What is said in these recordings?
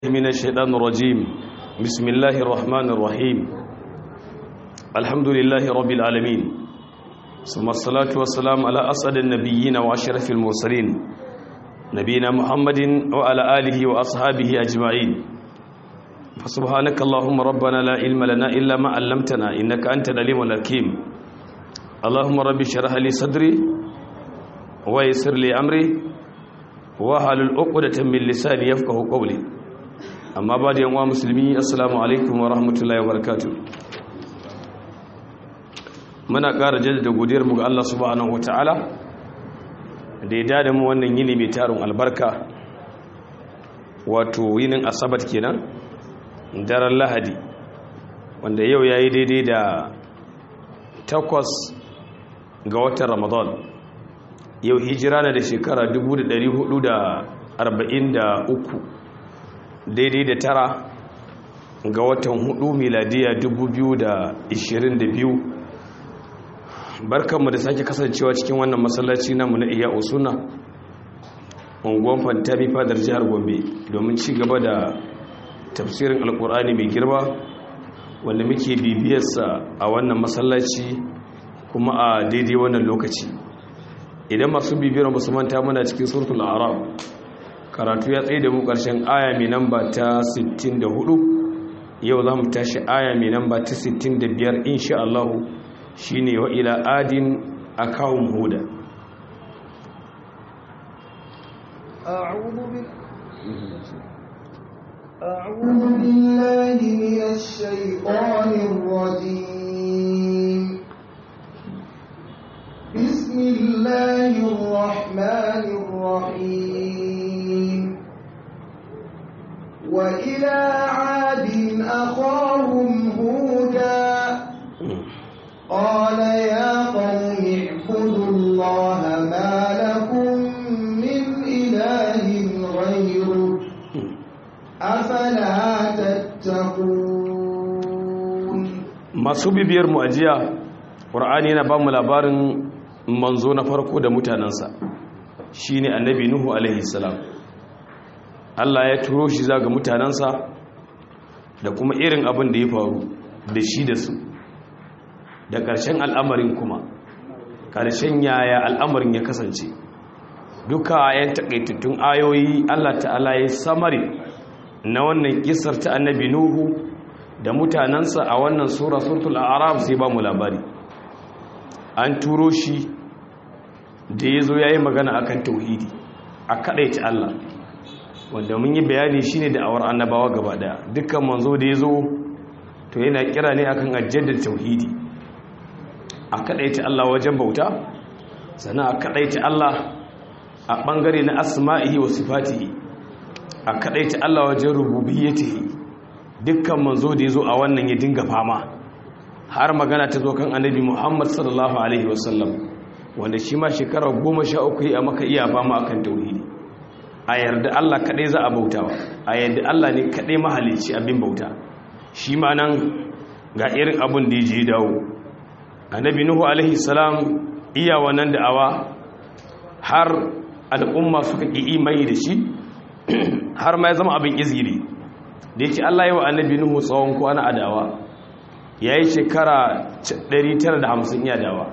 من الشيطان الرجيم بسم الله الرحمن الرحيم الحمد لله رب العالمين ثم الصلاة والسلام على أسعد النبيين وأشرف المرسلين نبينا محمد وعلى آله وأصحابه أجمعين فسبحانك اللهم ربنا لا علم لنا إلا ما علمتنا إنك أنت العليم الحكيم اللهم رب اشرح لي صدري ويسر لي أمري wahalul uqdatan min lisani yafqahu qawli amma ba da yanwa musulmi assalamu alaikum wa rahmatullahi wa barakatuh muna ƙara jaddada godiyar mu ga Allah subhanahu wataala da ya dada mu wannan yini mai tarin albarka wato yinin asabat kenan daren lahadi wanda yau yayi daidai da takwas ga watan ramadan yau hijira na da shekara 443 daidai da tara ga watan hudu miladiya 2022 barkanmu da sake kasancewa cikin wannan masallaci namu na iya usuna unguwan fantami fadar jihar gombe domin ci gaba da tafsirin alkur'ani mai girma wanda muke bibiyarsa a wannan masallaci kuma a daidai wannan lokaci idan masu bibiyar musu manta muna cikin suratul arab karatu ya tsaye da mu karshen aya mai namba ta 64 yau za mu tashi aya mai namba ta 65 insha Allah shine wa ila adin akawun huda أعوذ بالله من الشيطان الرجيم بسم الله الرحمن الرحيم وإلى عاد أخاهم هودا قال يا قوم اعبدوا الله ما لكم من إله غيره أفلا تتقون masu bibiyar mu ajiya ƙur'ani yana ba mu labarin manzo na farko da mutanensa shi ne annabi nuhu alaihi salam allah ya turo shi zaga mutanensa da kuma irin abin da ya faru da shi da su da ƙarshen al'amarin kuma ƙarshen yaya al'amarin ya kasance duka yan taƙaitattun ayoyi allah ta'ala ya samari na wannan ƙisar ta annabi nuhu da mutanensa a wannan sura suratul arab sai ba mu labari an turo shi da ya zo ya yi magana akan tauhidi a kaɗaita Allah wanda mun yi bayani shi ne da awar annabawa gaba ɗaya dukkan manzo da ya zo to yana kira ne akan ajiyar tauhidi a kaɗaita Allah wajen bauta sannan a kaɗaita Allah a ɓangare na asma'ihi wa sifatihi a kaɗaita Allah wajen rububiyyatihi dukkan manzo da ya zo a wannan ya dinga fama har magana ta zo kan annabi muhammad sallallahu alaihi wasallam wanda shi ma shekara goma sha uku a maka iya ba ma akan tauhidi a yarda allah kaɗai za a bautawa a yarda allah ne kaɗai mahalicci abin bauta shi ma nan ga irin abin da ya je dawo annabi nuhu alaihi salam iya wannan da'awa har al'umma suka ƙi imani da shi har ma ya zama abin izgiri da yake allah yi wa annabi nuhu tsawon kwana a da'awa ya yi shekara 950 iya dawa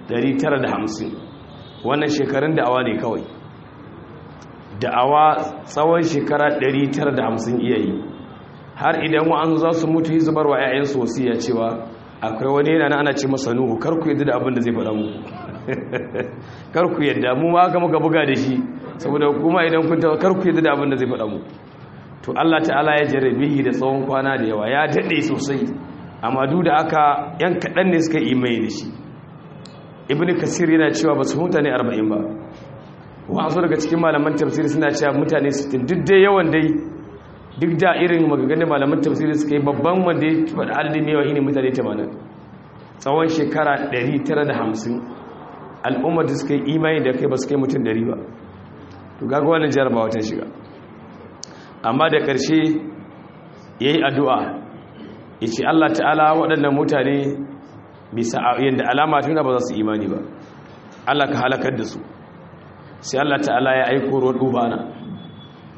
950 wannan shekarun da'awa ne kawai da'awa tsawon shekara 950 iya yi har idan wa'an za su mutu yi zubar wa 'ya'yansu wasiya cewa akwai wani yana ana ce masa nuhu karku yadda da abin da zai faɗa mu karku yadda mu ma aka muka buga da shi saboda kuma idan kun tawa karku yadda da abin da zai faɗa mu to Allah ta'ala ya jarabe da tsawon kwana da yawa ya daɗe sosai amma duk da aka yan kaɗan ne suka imai da shi ibn kasir yana cewa ba su mutane 40 ba wasu daga cikin malaman tafsiri suna cewa mutane 60 duk dai yawan dai duk da irin magaganin malaman tafsiri suka yi babban wanda ya faɗi adadin yawa ne mutane 80 tsawon shekara 950 al'ummar da suka yi imani da kai ba su kai mutum 100 ba to gaga wannan jarabawa ta shiga amma da ƙarshe ya yi addu'a ya ce Allah ta'ala waɗannan mutane bisa yadda alama tuna ba za su imani ba Allah ka halakar da su sai Allah ta'ala ya aiko ruwan dubana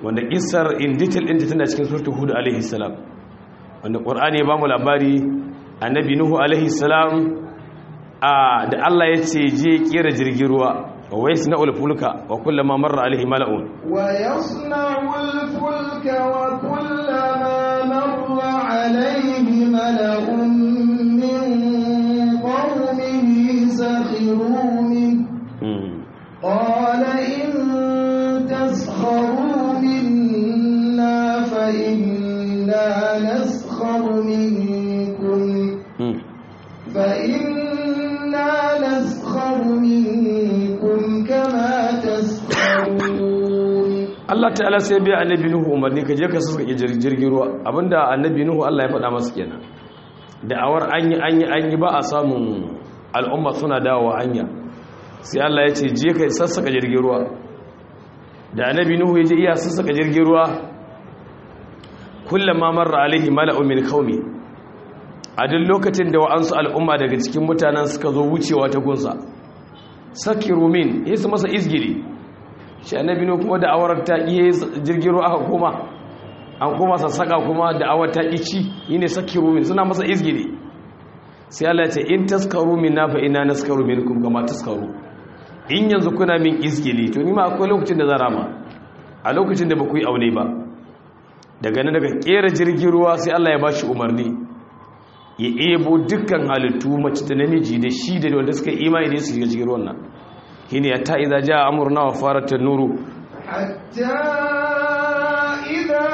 wanda kissar in detail ɗinta tana cikin surtu hudu alaihi salam wanda ƙwar'ani ya ba mu labari annabi nuhu alaihi salam a da Allah ya ce je kera jirgin ruwa wa wai suna ulfulka wa kullama marra alaihi mala'un wa yasna'u al-fulka wa kullama marra alaihi mala'un min qawmihi sakhiru min qala in taskharu minna fa inna naskharu minkum fa inna naskharu minkum kama taskharun Allah ta'ala sai biya annabi Nuhu umarni ka je ka saka jirgin ruwa abinda annabi Nuhu Allah ya faɗa masa kenan da'awar an yi an yi an yi ba a samun al'umma suna dawowa hanya sai Allah ya ce je ka sassaka jirgin ruwa da annabi Nuhu ya je iya sassaka jirgin ruwa kullama marra alaihi mala'u min qaumi a duk lokacin da wa'ansu al'umma daga cikin mutanen suka zo wucewa ta gunsa sakiru min yasu masa izgiri shi annabi ne kuma da awar ta iya jirgin ruwa aka koma an koma sassaka kuma da awar ta ci yine sakiru min suna masa izgiri sai Allah ya ce in taskaru min na fa ina naskaru minkum kama taskaru in yanzu kuna min izgili to ni ma akwai lokacin da zan rama a lokacin da ba ku yi aune ba daga nan daga kera jirgin ruwa sai Allah ya bashi umarni ya ebo dukkan halittu mace da namiji da shi da wanda suka imani da su shiga cikin ruwan nan shine ya ta idza jaa amruna wa farat an-nuru hatta idza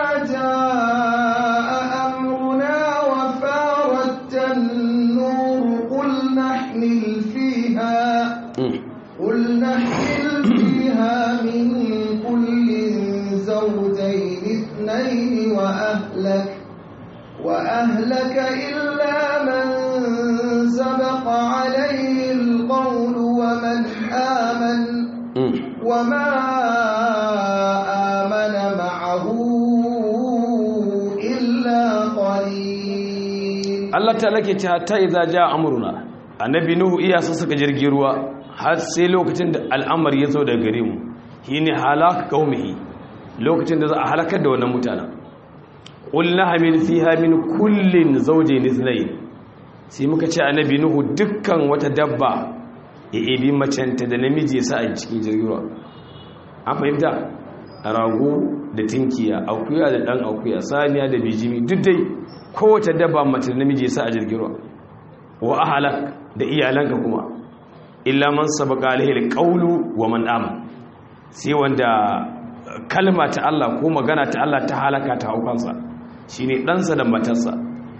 jaa amruna wa farat an-nur qul nahmil fiha qul nahmil fiha min kullin zawjayn ithnayn wa ahlak وأهلك إلا من سبق عليه القول ومن آمن وما آمن معه إلا قليل Allah ta lake ta hatta idza jaa amruna annabi nuhu iya saka jirgin ruwa har sai lokacin da al'amari ya zo daga gare mu shine halak qaumihi lokacin da za a halakar da wannan mutanen ƙulna hamil fiha min kullin zauje nithnai sai muka ce annabi nuhu dukkan wata dabba ya ebi macenta da namiji ya sa a cikin jirgin ruwa an fahimta rago da tinkiya akuya da dan akuya saniya da bijimi duk dai kowace dabba mace da namiji ya sa a jirgin ruwa wa ahalak da iyalanka kuma illa man sabaka alaihi alqawlu wa man amana sai wanda kalma ta Allah ko magana ta Allah ta halaka ta haukansa shi ne ɗansa da matarsa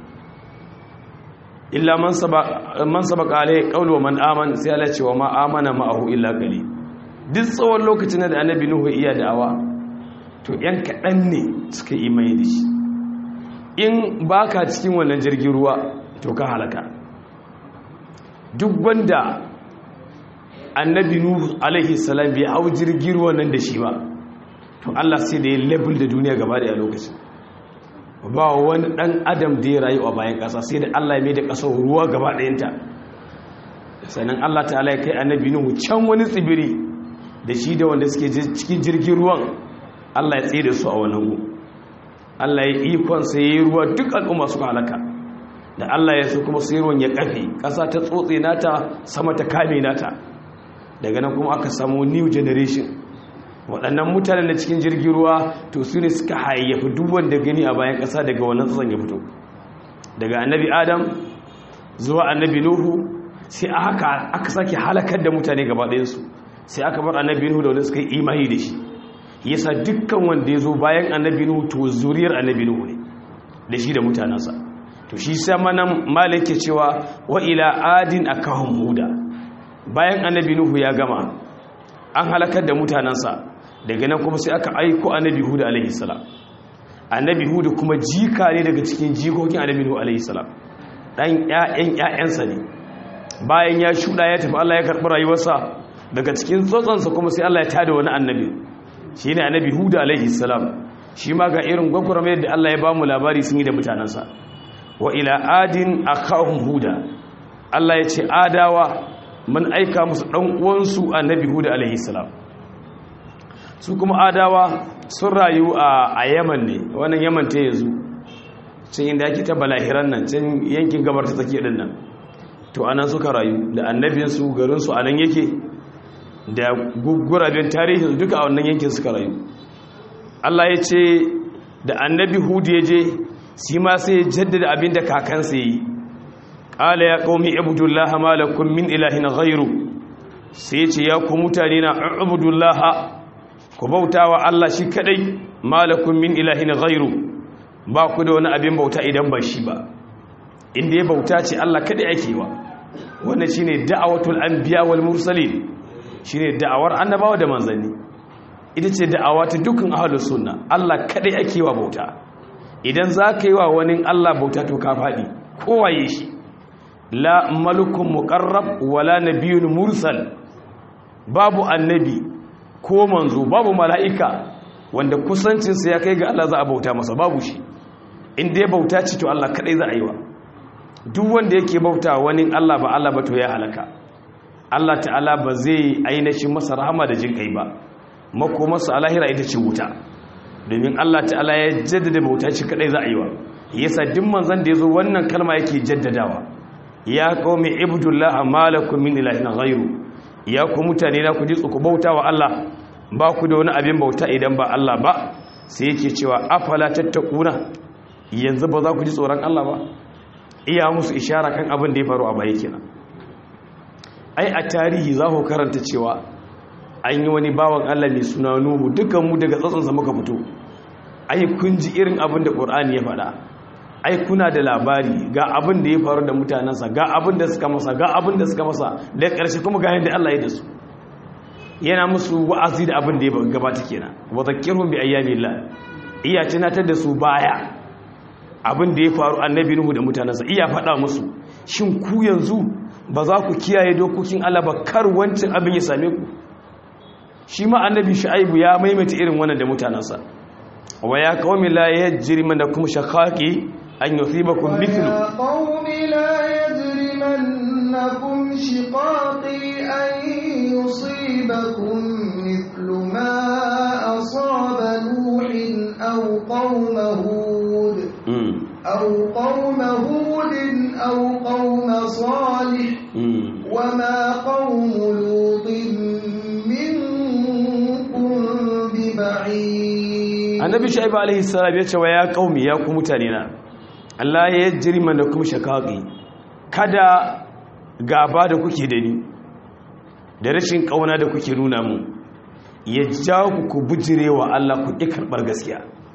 illa man sabaka alai ƙaunar man aman sai ala cewa ma amana ma'ahu illa kali duk tsawon lokacin da annabi nuhu iya da'awa to ‘yan kaɗan ne suka yi mai da shi in ba ka cikin wannan jirgin ruwa to ka halaka duk wanda annabi nuhu alaihi salam bai hau jirgin ruwa nan da shi ba to Allah sai da ya level da duniya gaba da lokacin ba wani dan adam da ya rayu a bayan ƙasa sai da Allah ya mai da ƙasar ruwa gaba ɗayanta sannan Allah ta'ala ya kai annabi nuhu can wani tsibiri da shi da wanda suke cikin jirgin ruwan Allah ya tsere su a wannan gu Allah ya ikon sai ya yi ruwa duk al'umma suka halaka da Allah ya so kuma sai ruwan ya kafe ƙasa ta tsotse nata sama ta kame nata daga nan kuma aka samu new generation waɗannan mutanen da cikin jirgin ruwa to su ne suka hayyafi duk wanda gani a bayan ƙasa daga wannan tsatson ya fito daga annabi adam zuwa annabi nuhu sai aka aka sake halakar da mutane gaba ɗayansu sai aka bar annabi nuhu da wanda suka yi imani da shi yasa dukkan wanda ya zo bayan annabi nuhu to zuriyar annabi nuhu ne da shi da mutanensa to shi sai manan malik ke cewa wa ila adin akahum huda bayan annabi nuhu ya gama an halakar da mutanensa daga nan kuma sai aka aiko annabi hudu alaihi salam annabi hudu kuma jika ne daga cikin jikokin annabi hudu alaihi salam dan ƴaƴan ƴaƴansa ne bayan ya shuda ya tafi Allah ya karɓi rayuwarsa daga cikin tsotsonsa kuma sai Allah ya tada wani annabi shine annabi hudu alaihi salam shi ma ga irin gwagwarmayar da Allah ya ba mu labari sun yi da mutanensa wa ila adin akahum huda Allah ya ce adawa mun aika musu ɗan uwansu annabi hudu alaihi salam su kuma adawa sun rayu a yaman ne wannan yaman ta yanzu can inda ake ta balahiran nan can yankin gabar ta tsakiya din nan to anan suka rayu da annabinsu garinsu anan yake da gugurabin tarihin duka a wannan yankin suka rayu Allah ya ce da annabi hudu ya je shi ma sai ya jaddada abin da kakansa yi ƙala ya ƙaumi abudullaha malakun min ilahin ghairu sai ce ya ku mutane na abudullaha ku bauta wa Allah shi kadai malakun min ilahin ghairu ba ku da wani abin bauta idan ba shi ba inda ya bauta ce Allah kadai ake wa wannan shine da'awatul anbiya wal mursalin shine da'awar annabawa da manzanni ita ce da'awa ta dukkan ahlus sunna Allah kadai ake wa bauta idan za ka yi wa wani Allah bauta to ka faɗi kowaye shi la malukun muqarrab wala nabiyyun mursal babu annabi ko manzo babu mala'ika wanda kusancinsa ya kai ga Allah za a bauta masa babu shi inda ya bauta ce to Allah kadai za a yi wa duk wanda yake bauta wani Allah ba Allah ba to ya halaka Allah ta'ala ba zai ainihin masa rahama da jin kai ba makomarsa alahira ita ce wuta domin Allah ta'ala ya jaddada bauta shi kadai za a yi wa yasa duk manzon da yazo wannan kalma yake jaddadawa ya qaumi ibudullah malakum min ilahin ghairu ya ku mutane na ku ji ku bauta wa Allah ba ku da wani abin bauta idan ba Allah ba sai yake cewa afala tattaquna yanzu ba za ku ji tsoron Allah ba iya musu ishara kan abin da ya faru a baya kenan ai a tarihi za ku karanta cewa an yi wani bawan Allah mai suna Nuhu dukan mu daga tsatsansa muka fito ai kun ji irin abin da Qur'ani ya faɗa ai kuna da labari ga abin da ya faru da mutanensa ga abin da suka masa ga abin da suka masa da ƙarshe kuma ga yadda Allah ya da su yana musu wa'azi da abin da ya gabata kenan wa zakkirhum bi ayyamillah iya tunatar da su baya abin da ya faru annabi Nuhu da mutanensa iya faɗa musu shin ku yanzu ba za ku kiyaye dokokin Allah ba kar wancan abin ya same ku shi ma annabi Shu'aibu ya maimaita irin wannan da mutanensa wa ya qaumi la yajrimannakum shaqaqi أن يصيبكم مثل ويا قوم لا يجرمنكم شقاقي أن يصيبكم مثل ما أصاب نوح أو قوم هود أو قوم هود أو قوم صالح وما قوم لوط منكم ببعيد النبي شعيب عليه السلام يقول ويا قومي يا قوم متانينا Allah ya jirma da kuma shakaƙi kada gaba da kuke da ni da rashin ƙauna da kuke nuna mu ya ja ku ku bujire wa Allah ku ƙi karɓar gaskiya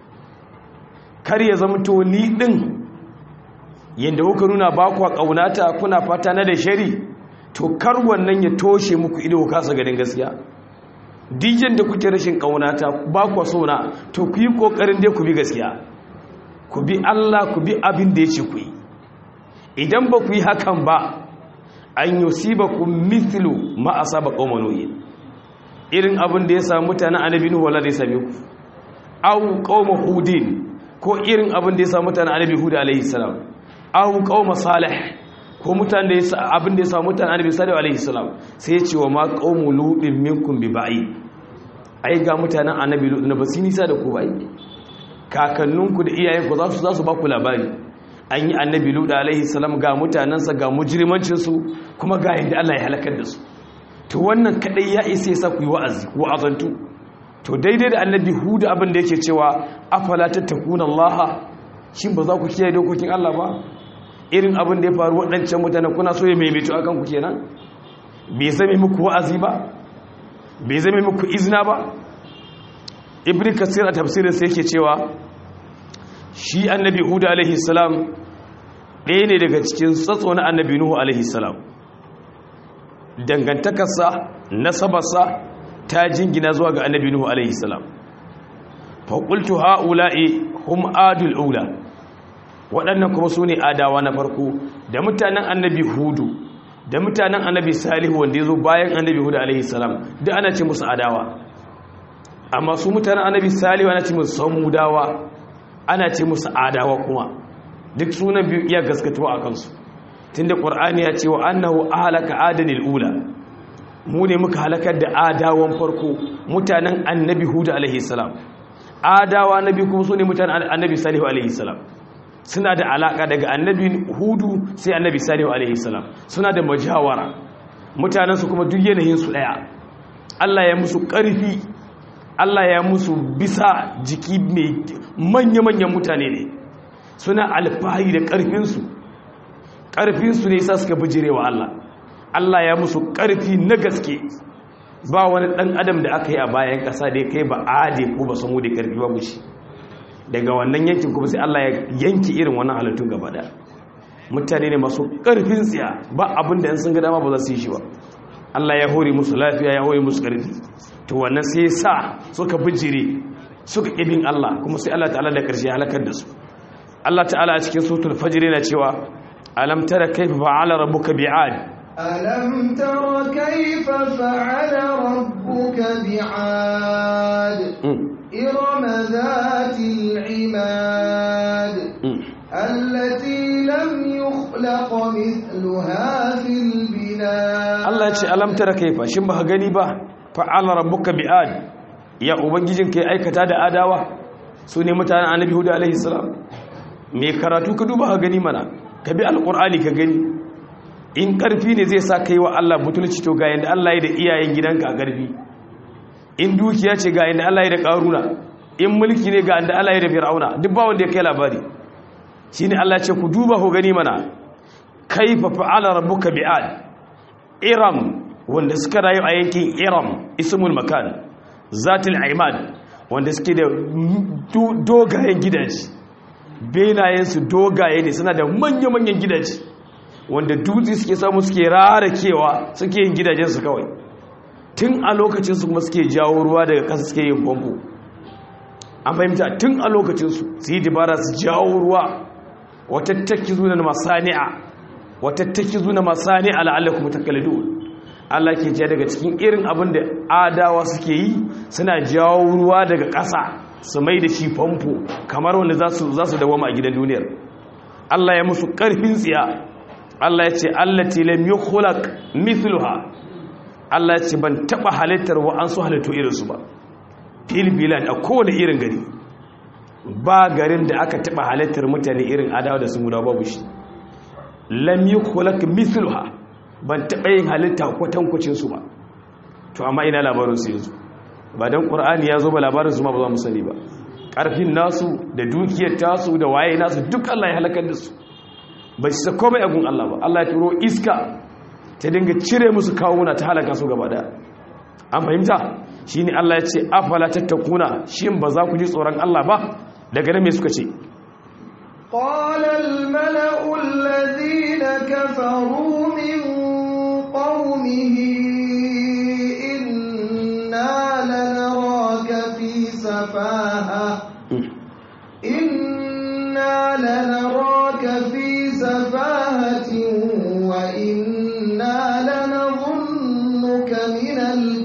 kar ya zama to ni ɗin yadda kuka nuna ba kuwa ƙaunata kuna fata na da shari to kar wannan ya toshe muku ido ku kasa ganin gaskiya dijin da kuke rashin ƙaunata ba kuwa sona to ku yi ƙoƙarin dai ku bi gaskiya ku bi Allah ku bi abin da ya ce ku yi idan ba ku yi hakan ba an yi ba ku mithlu ma a saba ƙaumanuyi irin abin da ya samu mutanen annabi nuhu wala da ya same ku au ƙauma hudin ko irin abin da ya samu mutanen annabi hudu alaihi salam au ƙauma salih ko mutanen da ya abin da ya samu mutanen annabi salih alaihi salam sai ya ce wa ma ƙaumu ludin minkum bi ba'i ai ga mutanen annabi ludin ba su nisa da ku ba'i kakanninku da iyayenku za su za su ba ku labari an yi annabi luda alaihi salam ga mutanensa ga mujrimancinsu kuma ga yadda Allah ya halakar da su to wannan kadai ya isa ya sa ku yi wa'azi ku wa'azantu to daidai da annabi hudu abin da yake cewa afala tattakuna Allah shin ba za ku kiyaye dokokin Allah ba irin abin da ya faru waɗancan mutane kuna so ya maimaito akan ku kenan bai zame muku wa'azi ba bai zame muku izina ba ibn kasir a tafsirin sai yake cewa shi annabi hudu alaihi salam ɗaya ne daga cikin tsatso na annabi nuhu alaihi salam dangantakarsa nasabarsa ta jingina zuwa ga annabi nuhu alaihi salam faƙultu ha'ula'i hum adul ula waɗannan kuma su ne adawa na farko da mutanen annabi hudu da mutanen annabi salihu wanda ya zo bayan annabi hudu alaihi salam da ana ce musu adawa amma su mutanen annabi salihu ana ce musu samudawa ana ce musu adawa kuma duk sunan biyu iya gaskatuwa a kansu tunda qur'ani ya ce wa annahu ahlaka adanil ula mu ne muka halakar da adawan farko mutanen annabi hud alaihi salam adawa nabi kuma su ne mutanen annabi salihu alaihi salam suna da alaka daga annabi hudu sai annabi salihu alaihi salam suna da majawara mutanensu kuma duk yanayinsu ɗaya Allah ya musu ƙarfi Allah ya musu bisa jiki mai manya-manyan mutane ne suna alfahari da ƙarfinsu ƙarfinsu ne sa suka bijirewa Allah Allah ya musu ƙarfi na gaske ba wani ɗan adam da aka yi a bayan ƙasa da ya kai ba ade ko ba samu da ƙarfi ba mushi daga wannan yankin kuma sai Allah ya yanki irin wannan halittun gaba da mutane ne masu ƙarfin tsiya ba abin da sun ga dama ba za su yi shi ba Allah ya hore musu lafiya ya hore musu ƙarfi to wannan sai sa suka bijire suka ƙibin Allah kuma sai Allah ta'ala da ƙarshe halakar da su Allah ta'ala a cikin suratul fajr yana cewa alam tara kayfa fa'ala rabbuka bi'ad ألم تر كيف فعل ربك بعاد إرم ذات العماد التي لم يخلق مثلها في البلاد Allah ya ce alam tara kaifa shin ba gani ba fa'ala rabbuka bi'ad ya ubangijin kai aikata da adawa su ne mutanen annabi hudu alaihi salam me karatu ka duba ka gani mana ka bi alqur'ani ka gani in karfi ne zai sa kai wa Allah butulci to ga yanda Allah ya da iyayen gidanka a karfi in dukiya ce ga yanda Allah ya da karuna in mulki ne ga yanda Allah ya da fir'auna duk ba wanda ya kai labari shine Allah ya ce ku duba ku gani mana kaifa fa'ala rabbuka bi'ad iram wanda suka rayu a yankin iram ismul makan zatil aimad wanda suke da dogayen gidaje benayensu dogaye ne suna da manya-manyan gidaje wanda dutse suke samu suke rarakewa suke yin gidajensu kawai tun a lokacinsu kuma suke jawo ruwa daga kasa suke yin famfo an fahimta tun a lokacinsu su yi dabara su jawo ruwa watattaki zuwa masani'a watattaki zuwa masani'a la'allakum takalidun Allah ke ce daga cikin irin abin da adawa suke yi suna jawo ruwa daga ƙasa su mai da shi famfo kamar wanda za su dawama a gidan duniyar Allah ya musu ƙarfin tsiya Allah ya ce allati lam yukhlaq mithluha Allah ya ce ban taba halittar wa an su halittu irinsu ba fil bilad a kowane irin gari ba garin da aka taba halittar mutane irin adawa da sun guda babu shi lam yukhlaq mithluha ban taɓa yin halitta kwatankwacinsu ba to amma ina labarinsu yanzu ba don ƙur'ani ya zo ba labarinsu ma ba za mu sani ba ƙarfin nasu da dukiyar tasu da waye nasu duk Allah ya halakar da su ba shi sako mai agun Allah ba Allah ya turo iska ta dinga cire musu kawuna ta halaka su gaba da an fahimta shi ne Allah ya ce afala tattakuna shin ba za ku ji tsoron Allah ba daga nan me suka ce قال الملأ الذين كفروا من قومه إنا لنراك في سفاهة إنا لنراك في سفاهة وإنا لنظنك من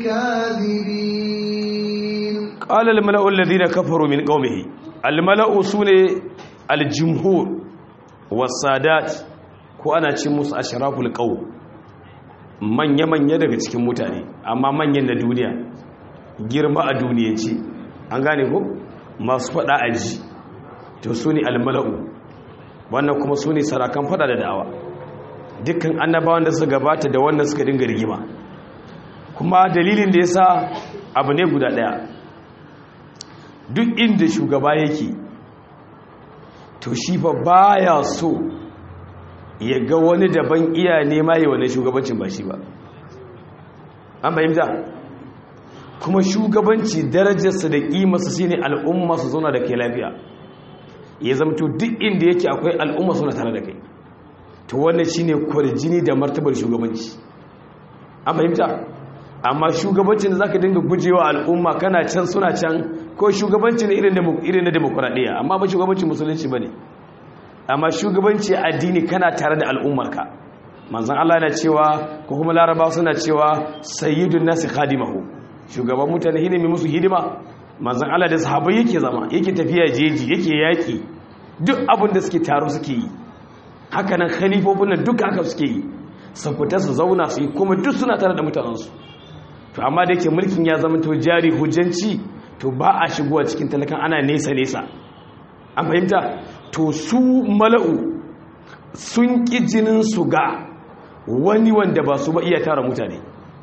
الكاذبين قال الملأ الذين كفروا من قومه الملأ سنة الجمهور والسادات ko ana ce musu ashraful qaw manya-manya daga cikin mutane amma manyan na duniya girma a duniyanci an gane ko masu fada aji to su ne almala'u wannan kuma su ne sarakan fada da da'awa dukkan annabawan da suka gabata da wannan suka dinga rigima kuma dalilin da ya sa abu ne guda daya duk inda shugaba yake to shi fa baya so ya ga wani daban iya nema yi wani shugabancin ba shi ba an fahimta kuma shugabanci darajarsa da ƙimarsa shi ne al'umma su zauna da kai lafiya ya zamto duk inda yake akwai al'umma suna tare da kai to wannan shi ne kwarjini da martabar shugabanci an fahimta amma shugabancin da za ka dinga gujewa al'umma kana can suna can ko shugabanci ne irin na demokuraɗiyya amma ba shugabancin musulunci ba ne amma shugabanci addini kana tare da al'ummarka manzan Allah na cewa ko kuma laraba suna cewa sayyidun nasi khadimahu shugaban mutane ne mai musu hidima manzan Allah da sahabbai yake zama yake tafiya jeji yake yaki duk abin da suke taro suke yi haka nan khalifofin nan duka haka suke yi su fita su zauna su yi kuma duk suna tare da mutanensu to amma da yake mulkin ya zama to jari hujjanci to ba a shigowa cikin talakan ana nesa nesa an fahimta to su mala'u sun ƙi jinin su ga wani wanda ba su ba iya tara mutane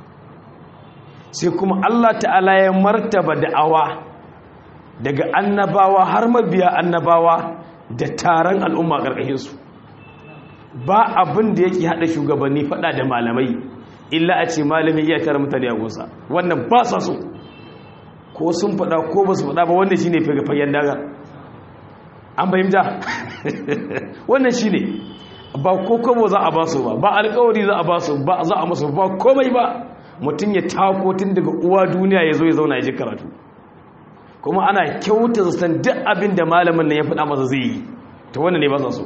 sai kuma Allah ta'ala ya martaba da'awa daga annabawa har mabiya annabawa da taron al'umma ƙarƙashinsu ba abin da yake haɗa shugabanni faɗa da malamai illa a ce malami iya tara mutane a gusa wannan ba sa so ko sun faɗa ko ba su faɗa ba wannan shi ne fagen daga an fahimta wannan shi ne ba ko kobo za a ba su ba ba alkawari za a ba su ba za a masu ba komai ba mutum ya tako tun daga uwa duniya ya zo ya zauna ya ji karatu kuma ana kyauta zaton duk abin da malamin nan ya faɗa masa zai yi ta wannan ne ba sa so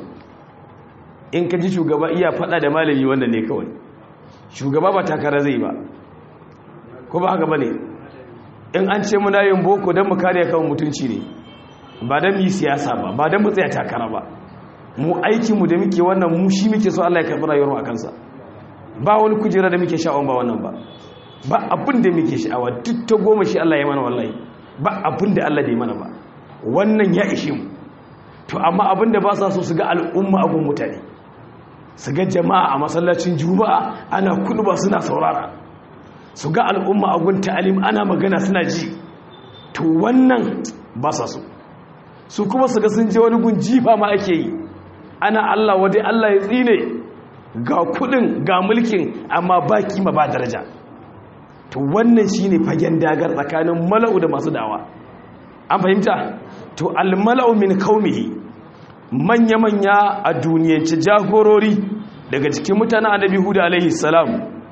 in ka ji shugaba iya faɗa da malami wannan ne kawai shugaba ba takara zai ba ko ba haka ba ne in an ce muna yin boko don mu kare kawai mutunci ne ba don yi siyasa ba ba don mu tsaya takara ba mu aikinmu da muke wannan mu shi muke so Allah ya karɓi rayuwar a kansa ba wani kujera da muke sha'awan ba wannan ba ba abin da muke sha'awa duk ta goma shi Allah ya mana wallahi ba abin da Allah da ya mana ba wannan ya ishe mu to amma abin da ba sa so su ga al'umma abun mutane su ga jama'a a masallacin juma'a ana ba suna saurara su ga al'umma abun ta'alim ana magana suna ji to wannan ba sa so su kuma su ga sun je wani gun jifa ma ake yi ana Allah wadai Allah ya tsine ga kudin ga mulkin amma ba kima ba daraja to wannan shine fagen dagar tsakanin mala'u da masu dawa an fahimta to al-mala'u min qaumihi manya-manya a duniyance jagorori daga cikin mutanen annabi hudu alaihi salam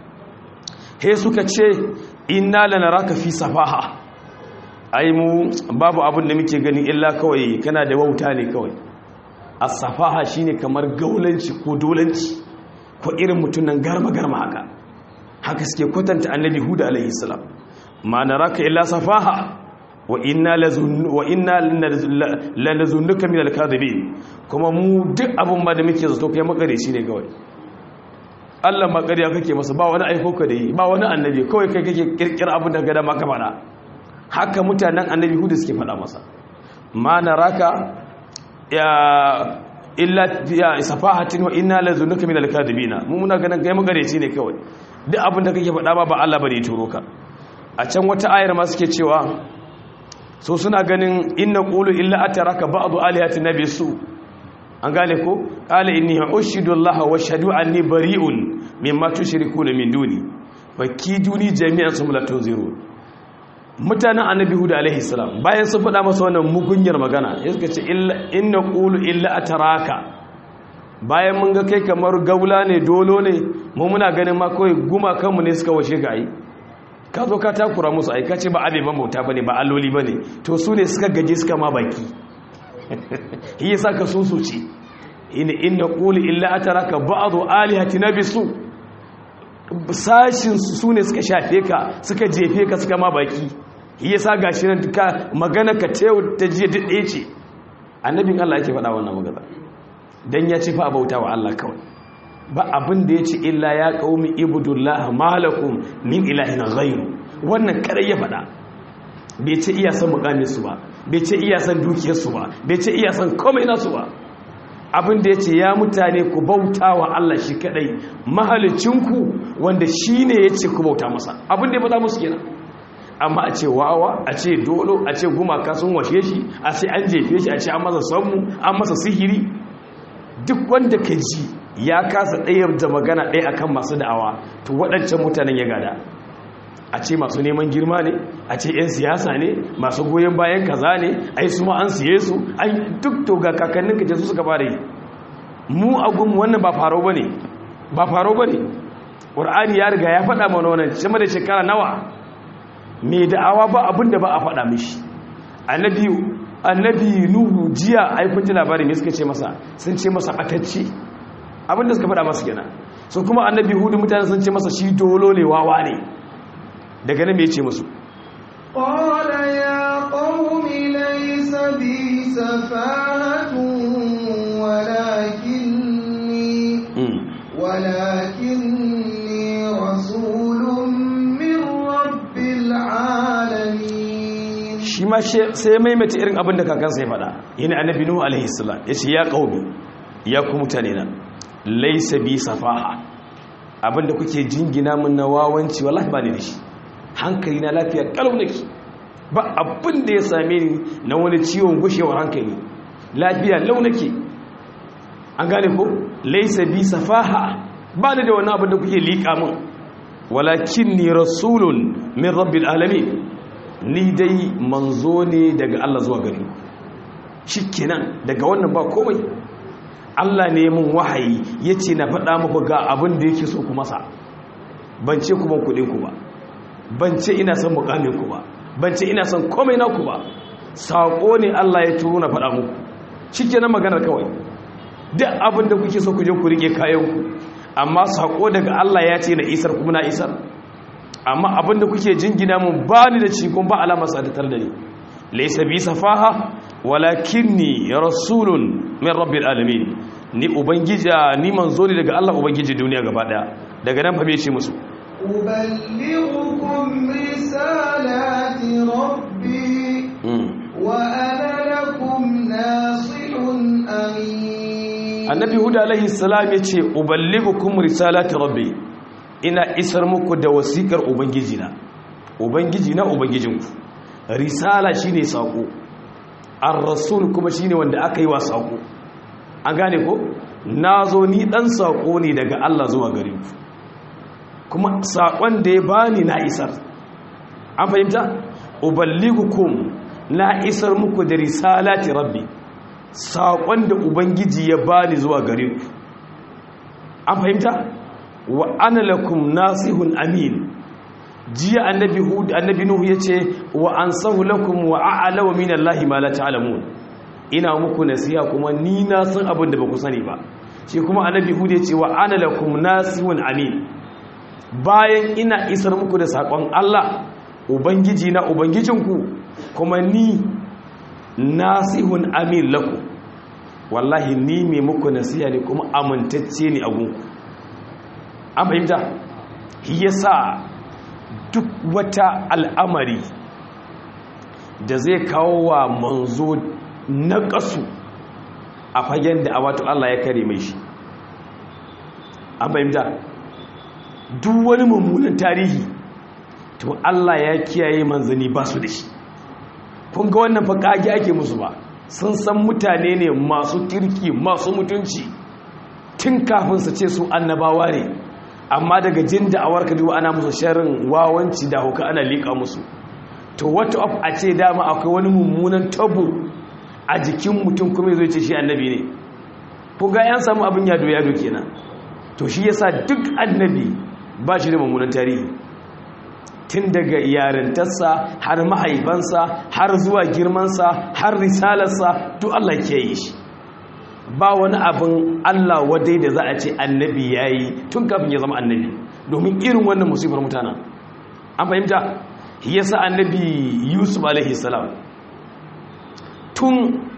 he suka ce inna lanaraka fi safaha ai mu babu abin da muke gani illa kawai kana da wauta ne kawai as-safaha shine kamar gaulanci ko dolanci ko irin mutunan garma-garma haka haka suke kwatanta annabi hudu alaihi salam ma naraka illa safaha wa inna lanazunnuka min al-kadhibin kuma mu duk abin ba da muke zato kai makare shi ne kawai Allah makariya kake masa ba wani aiko ka da yi ba wani annabi kawai kai kake kirkira abin da gada maka fada haka mutanen annabi hudu suke fada masa ma naraka ya illa ya safahatin wa inna lazunnuka min al-kadhibina mu muna ganin kai makare shi ne kawai duk abin da kake fada ba ba Allah bane ya turo ka a can wata ayar ma suke cewa so suna ganin inna qulu illa ataraka ba'du alihati nabi su an gane ko qala inni ushidu allaha wa shahadu anni bari'un mimma tushrikuna min duni fakiduni jami'an sum la tunziru mutanen annabi huda alaihi salam bayan sun faɗa masa wannan mugunyar magana ya suka ce inna qulu illa ataraka bayan mun ga kai kamar gaula ne dolo ne mu muna ganin ma kawai guma kanmu ne suka washe ga yi ka zo ka takura musu aika ce ba abe ban bauta bane ba alloli bane to su ne suka gaje suka ma baki shi yasa ka susuce ina inna quli illa ataraka ba'd alihati nabisu sashin su ne suka shafe ka suka jefe ka suka ma baki shi yasa gashi nan ka magana ka tayo ta je dade ce annabin Allah yake faɗa wannan magana dan ya ce fa bauta wa Allah kawai ba abin da ya ce illa ya ƙaumi ibudullah malakum min ilahin ghairu wannan kare ya faɗa bai ce iya san mukaminsu ba bai ce iya san dukiyarsu ba bai ce iya san komai nasu ba abin da ya ce ya mutane ku bauta wa Allah shi kadai mahalicinku wanda shi ne ya ce ku bauta masa abin da ya faɗa musu kenan amma a ce wawa a ce dolo a ce gumaka sun washe shi a ce an jefe shi a ce an masa sammu an masa sihiri duk wanda ka ji ya kasa ɗayar da magana ɗaya akan masu da'awa to waɗancan mutanen ya gada a ce masu neman girma ne a ce 'yan siyasa ne masu goyon bayan kaza ne ai su ma an siye su ai duk to ga kakannin ka su suka fara yi mu a gunmu wannan ba faro ba ne ba faro ba ne ƙur'ani ya riga ya faɗa mana wannan sama da shekara nawa mai da'awa ba abin da ba a faɗa mishi annabi annabi nuhu jiya ai kun ji labarin me suka ce masa sun ce masa atacce abin da suka faɗa masa kenan so kuma annabi hudu mutane sun ce masa shi dolo ne wawa ne daga nan me yace musu qala ya qaumi laysa bi safahatun walakinni walakinni rasulun min rabbil alamin shi ma ma sai maimaita irin abin da kakansa ya faɗa yana annabi nuhu alaihi salam yace ya qaumi ya ku mutane na laysa bi safaha abinda kuke jingina min na wawanci wallahi ba ni da shi hankali na lafiya kalau nake ba abin da ya same ni na wani ciwon gushewar hankali lafiya lau nake an gane ko laysa bi safaha ba ni da wani abin da kuke liƙa min walakin ni rasulun min rabbil alamin ni dai manzo ne daga Allah zuwa gari shikenan daga wannan ba komai Allah ne mun wahayi yace na faɗa muku ga abin da yake so ku masa ban ce ku ban kuɗin ku ba ban ce ina son mukamin ku ba ban ce ina son komai na ku ba sako ne Allah ya turo na faɗa muku shikenan maganar kawai duk abin da kuke so ku je ku rike kayan ku amma sako daga Allah ya ce na isar kuma na isar amma abinda kuke jingina mun ba ni da cikon ba alama sadatar da ni laysa bi safaha walakinni rasulun min rabbil alamin ni ubangija ni manzo ne daga Allah ubangiji duniya gaba daya daga nan fa me ce musu أبلغكم رسالات ربي وأنا لكم ناصح أمين annabi huda alaihi salam yace uballigukum risalati rabbi ina isar muku da wasikar ubangijina ubangijina ubangijinku risala shine sako ar-rasul kuma shine wanda aka yi wa sako an gane ko nazo ni dan sako ne daga Allah zuwa gare ku kuma sakon da ya bani na isar an fahimta uballigukum na isar muku da risalati rabbi saƙon da ubangiji ya bani zuwa gare ku an fahimta wa ana lakum nasihun amin jiya annabi hud annabi nuhu yace wa ansahu lakum wa a'lamu min allahi ma la ta'lamun ina muku nasiha kuma ni na san abin da baku sani ba shi kuma annabi hud yace wa ana lakum nasihun amin bayan ina isar muku da saƙon Allah ubangiji na ubangijinku kuma ni nasihun amin laku wallahi ni mai muku nasiha ne kuma amintacce ne a gunku an fahimta yasa duk wata al'amari da zai kawo wa manzo na ƙasu a fagen da a wato Allah ya kare mai shi an fahimta duk wani mummunan tarihi to Allah ya kiyaye manzani ba su da shi kun ga wannan fa kage ake musu ba sun san mutane ne masu kirki masu mutunci tun kafin su ce su annabawa ne amma daga jin da awar ka duba ana musu sharrin wawanci da hauka ana liƙa musu to what of a ce dama akwai wani mummunan tabo a jikin mutum kuma zai ce shi annabi ne ku ga yan samu abin yado yado kenan to shi yasa duk annabi ba shi da mummunan tarihi tun daga yarintarsa har mahaifansa har zuwa girmansa har risalarsa duk Allah ke yi shi ba wani abin Allah wadai da za a ce annabi ya yi tun kafin ya zama annabi domin irin wannan musibar mutanen an fahimta yasa annabi yusuf alaihi salam tun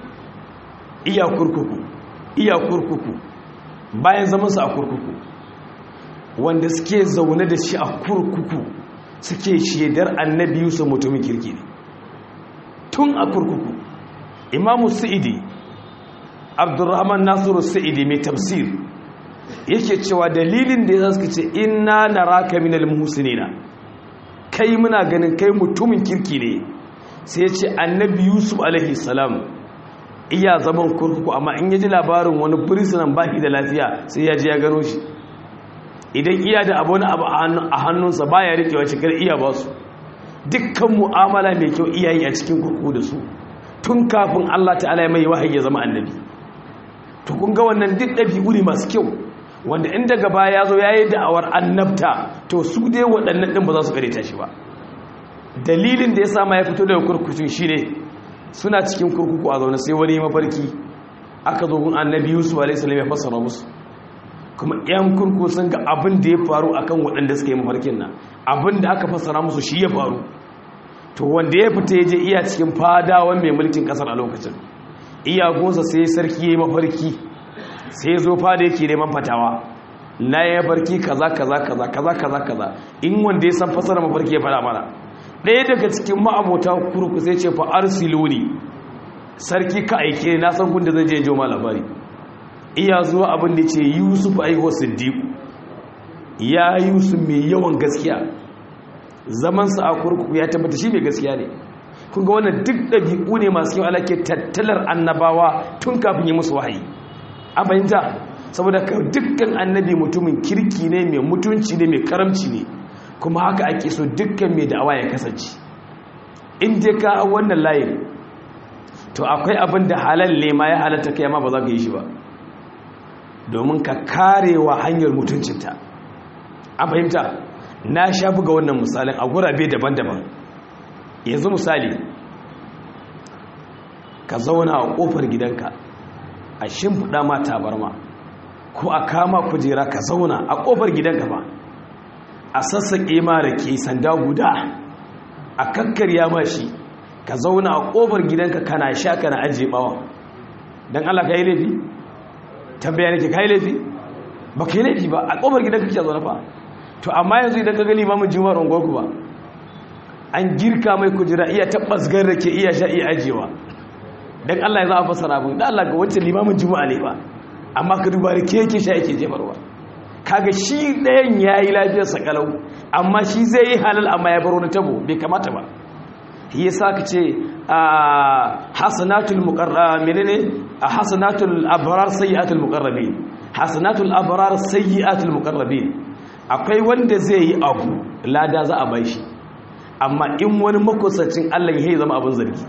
iya kurkuku iya kurkuku bayan zamansa a kurkuku wanda suke zaune da shi a kurkuku suke shaidar annabi yusuf mutumin kirki ne tun a kurkuku imamu sa'idi abdurrahman nasiru sa'idi mai tafsir yake cewa dalilin da ya suka ce inna naraka minal muhsinina kai muna ganin kai mutumin kirki ne sai ce annabi yusuf alaihi salam iya zaman kurkuku amma in yaji labarin wani firistinan baki da lafiya sai ya ji ya gano shi idan iya da abu wani abu a hannunsa ba ya riƙewa cikar iya ba su dukkan mu'amala mai kyau iyayi a cikin kurkuku da su tun kafin allah ta'ala ya mai wahayi ya zama annabi to kun ga wannan duk ɗabi'u ne masu kyau wanda in daga baya ya zo ya yi da'awar annabta to su dai waɗannan ɗin ba za su ta shi ba dalilin da ya sama ya fito daga kurkukun shi ne suna cikin kurkuku a zaune sai wani mafarki aka zo gun annabi yusuf a.s. ya fassara musu kuma yan kurkuku sun ga abin da ya faru akan waɗanda suka yi mafarkin nan abin da aka fassara musu shi ya faru to wanda ya fita ya je iya cikin fadawan mai mulkin ƙasar a lokacin iyagunsa sai sarki ya yi mafarki sai zo fada yake neman fatawa na ya farki kaza kaza kaza kaza kaza kaza in wanda ya san fasara mafarki ya fada mana ɗaya daga cikin ma'abota kurku sai ce fa arsiluni sarki ka aike na san kun da zan je jo ma labari iya zuwa abin da ce yusuf aiho siddiqu ya yusuf mai yawan gaskiya zaman sa a kurkuku ya tabbata shi mai gaskiya ne kun ga wannan duk ɗabi'u ne masu yau alake tattalar annabawa tun kafin yi musu wahayi a fahimta saboda dukkan annabi mutumin kirki ne mai mutunci ne mai karamci ne kuma haka ake so dukkan mai da'awa ya kasance in dai ka wannan layin to akwai abin da halal ne ma ya halatta kai ma ba za ka yi shi ba domin ka karewa hanyar mutuncinta an fahimta na sha buga wannan misalin a gurabe daban-daban yanzu misali ka zauna a kofar gidanka a shimfiɗa ma tabarma ko a kama kujera ka zauna a kofar gidanka ba a sassaƙe ma rake sanda guda a kakkarya ma shi ka zauna a ƙofar gidanka kana sha kana ajiye ɓawa don Allah ka yi laifi tambaya nake ka yi laifi ba ka yi laifi ba a ƙofar gidanka kake zaune fa to amma yanzu idan ka gani mamun juma'ar unguwarku ba an girka mai kujera iya tabbas gan rake iya sha iya ajiyewa don Allah ya za a fasara abin da Allah ga wancan limamin juma'a ne ba amma ka duba rake yake sha yake jefarwa kaga shi ɗayan ya yi lafiyarsa kalau amma shi zai yi halal amma ya baro na tabo bai kamata ba ya sa ka ce a hasanatul muqarrab menene a hasanatul abrar sayyi'atul muqarrabin hasanatul abrar sayyi'atul muqarrabin akwai wanda zai yi abu lada za a bai shi amma in wani makusacin Allah ya zama abin zargi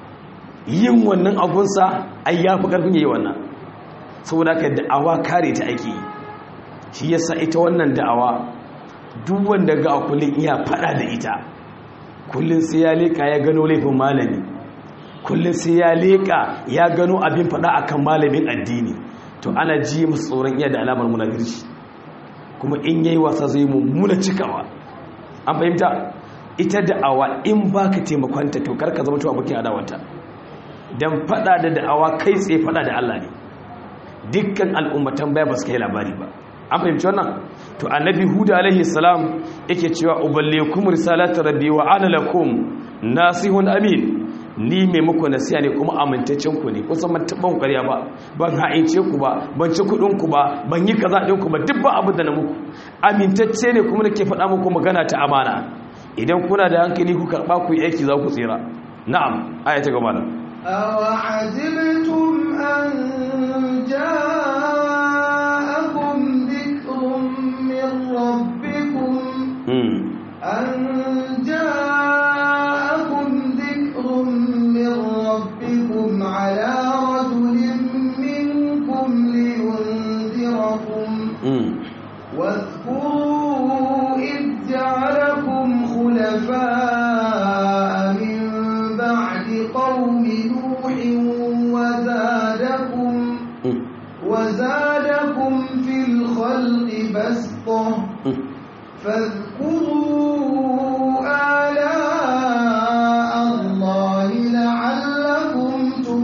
yin wannan abunsa ai yafi karfin yayi wannan saboda ka da'awa kare ta ake yi shi yasa ita wannan da'awa duk wanda ga kullun iya fada da ita kullun sai ya leka ya gano laifin malami kullun sai ya leka ya gano abin fada akan malamin addini to ana ji musu tsoron iya da alamar munafirci kuma in yayi wasa zai mummuna cikawa an fahimta ita da'awa in baka taimakonta to karka zama to abokin adawanta dan fada da da'awa kai tsaye fada da Allah ne dukkan al'ummatan baya ba su kai labari ba an fahimci wannan to annabi huda alaihi salam yake cewa uballikum risalatu rabbi wa ana lakum nasihun amin ni mai muku nasiha ne kuma amintaccen ku ne kusan ban taɓa ƙarya ba ban ha'ince ku ba ban ci kuɗin ku ba ban yi kaza ɗin ku ba duk ba abin da na muku amintacce ne kuma nake faɗa muku magana ta amana idan kuna da hankali ku karɓa ku yi aiki za ku tsira na'am aya ta gaba nan أوعجبتم أن جاءكم ذكر من ربكم أن جاءكم ذكر من ربكم على رجل منكم لينذركم واذكروا إذ جعلكم خلفاء من بعد قوم نوح وزادكم وزادكم في الخلق بسطة فاذكروا آلاء الله لعلكم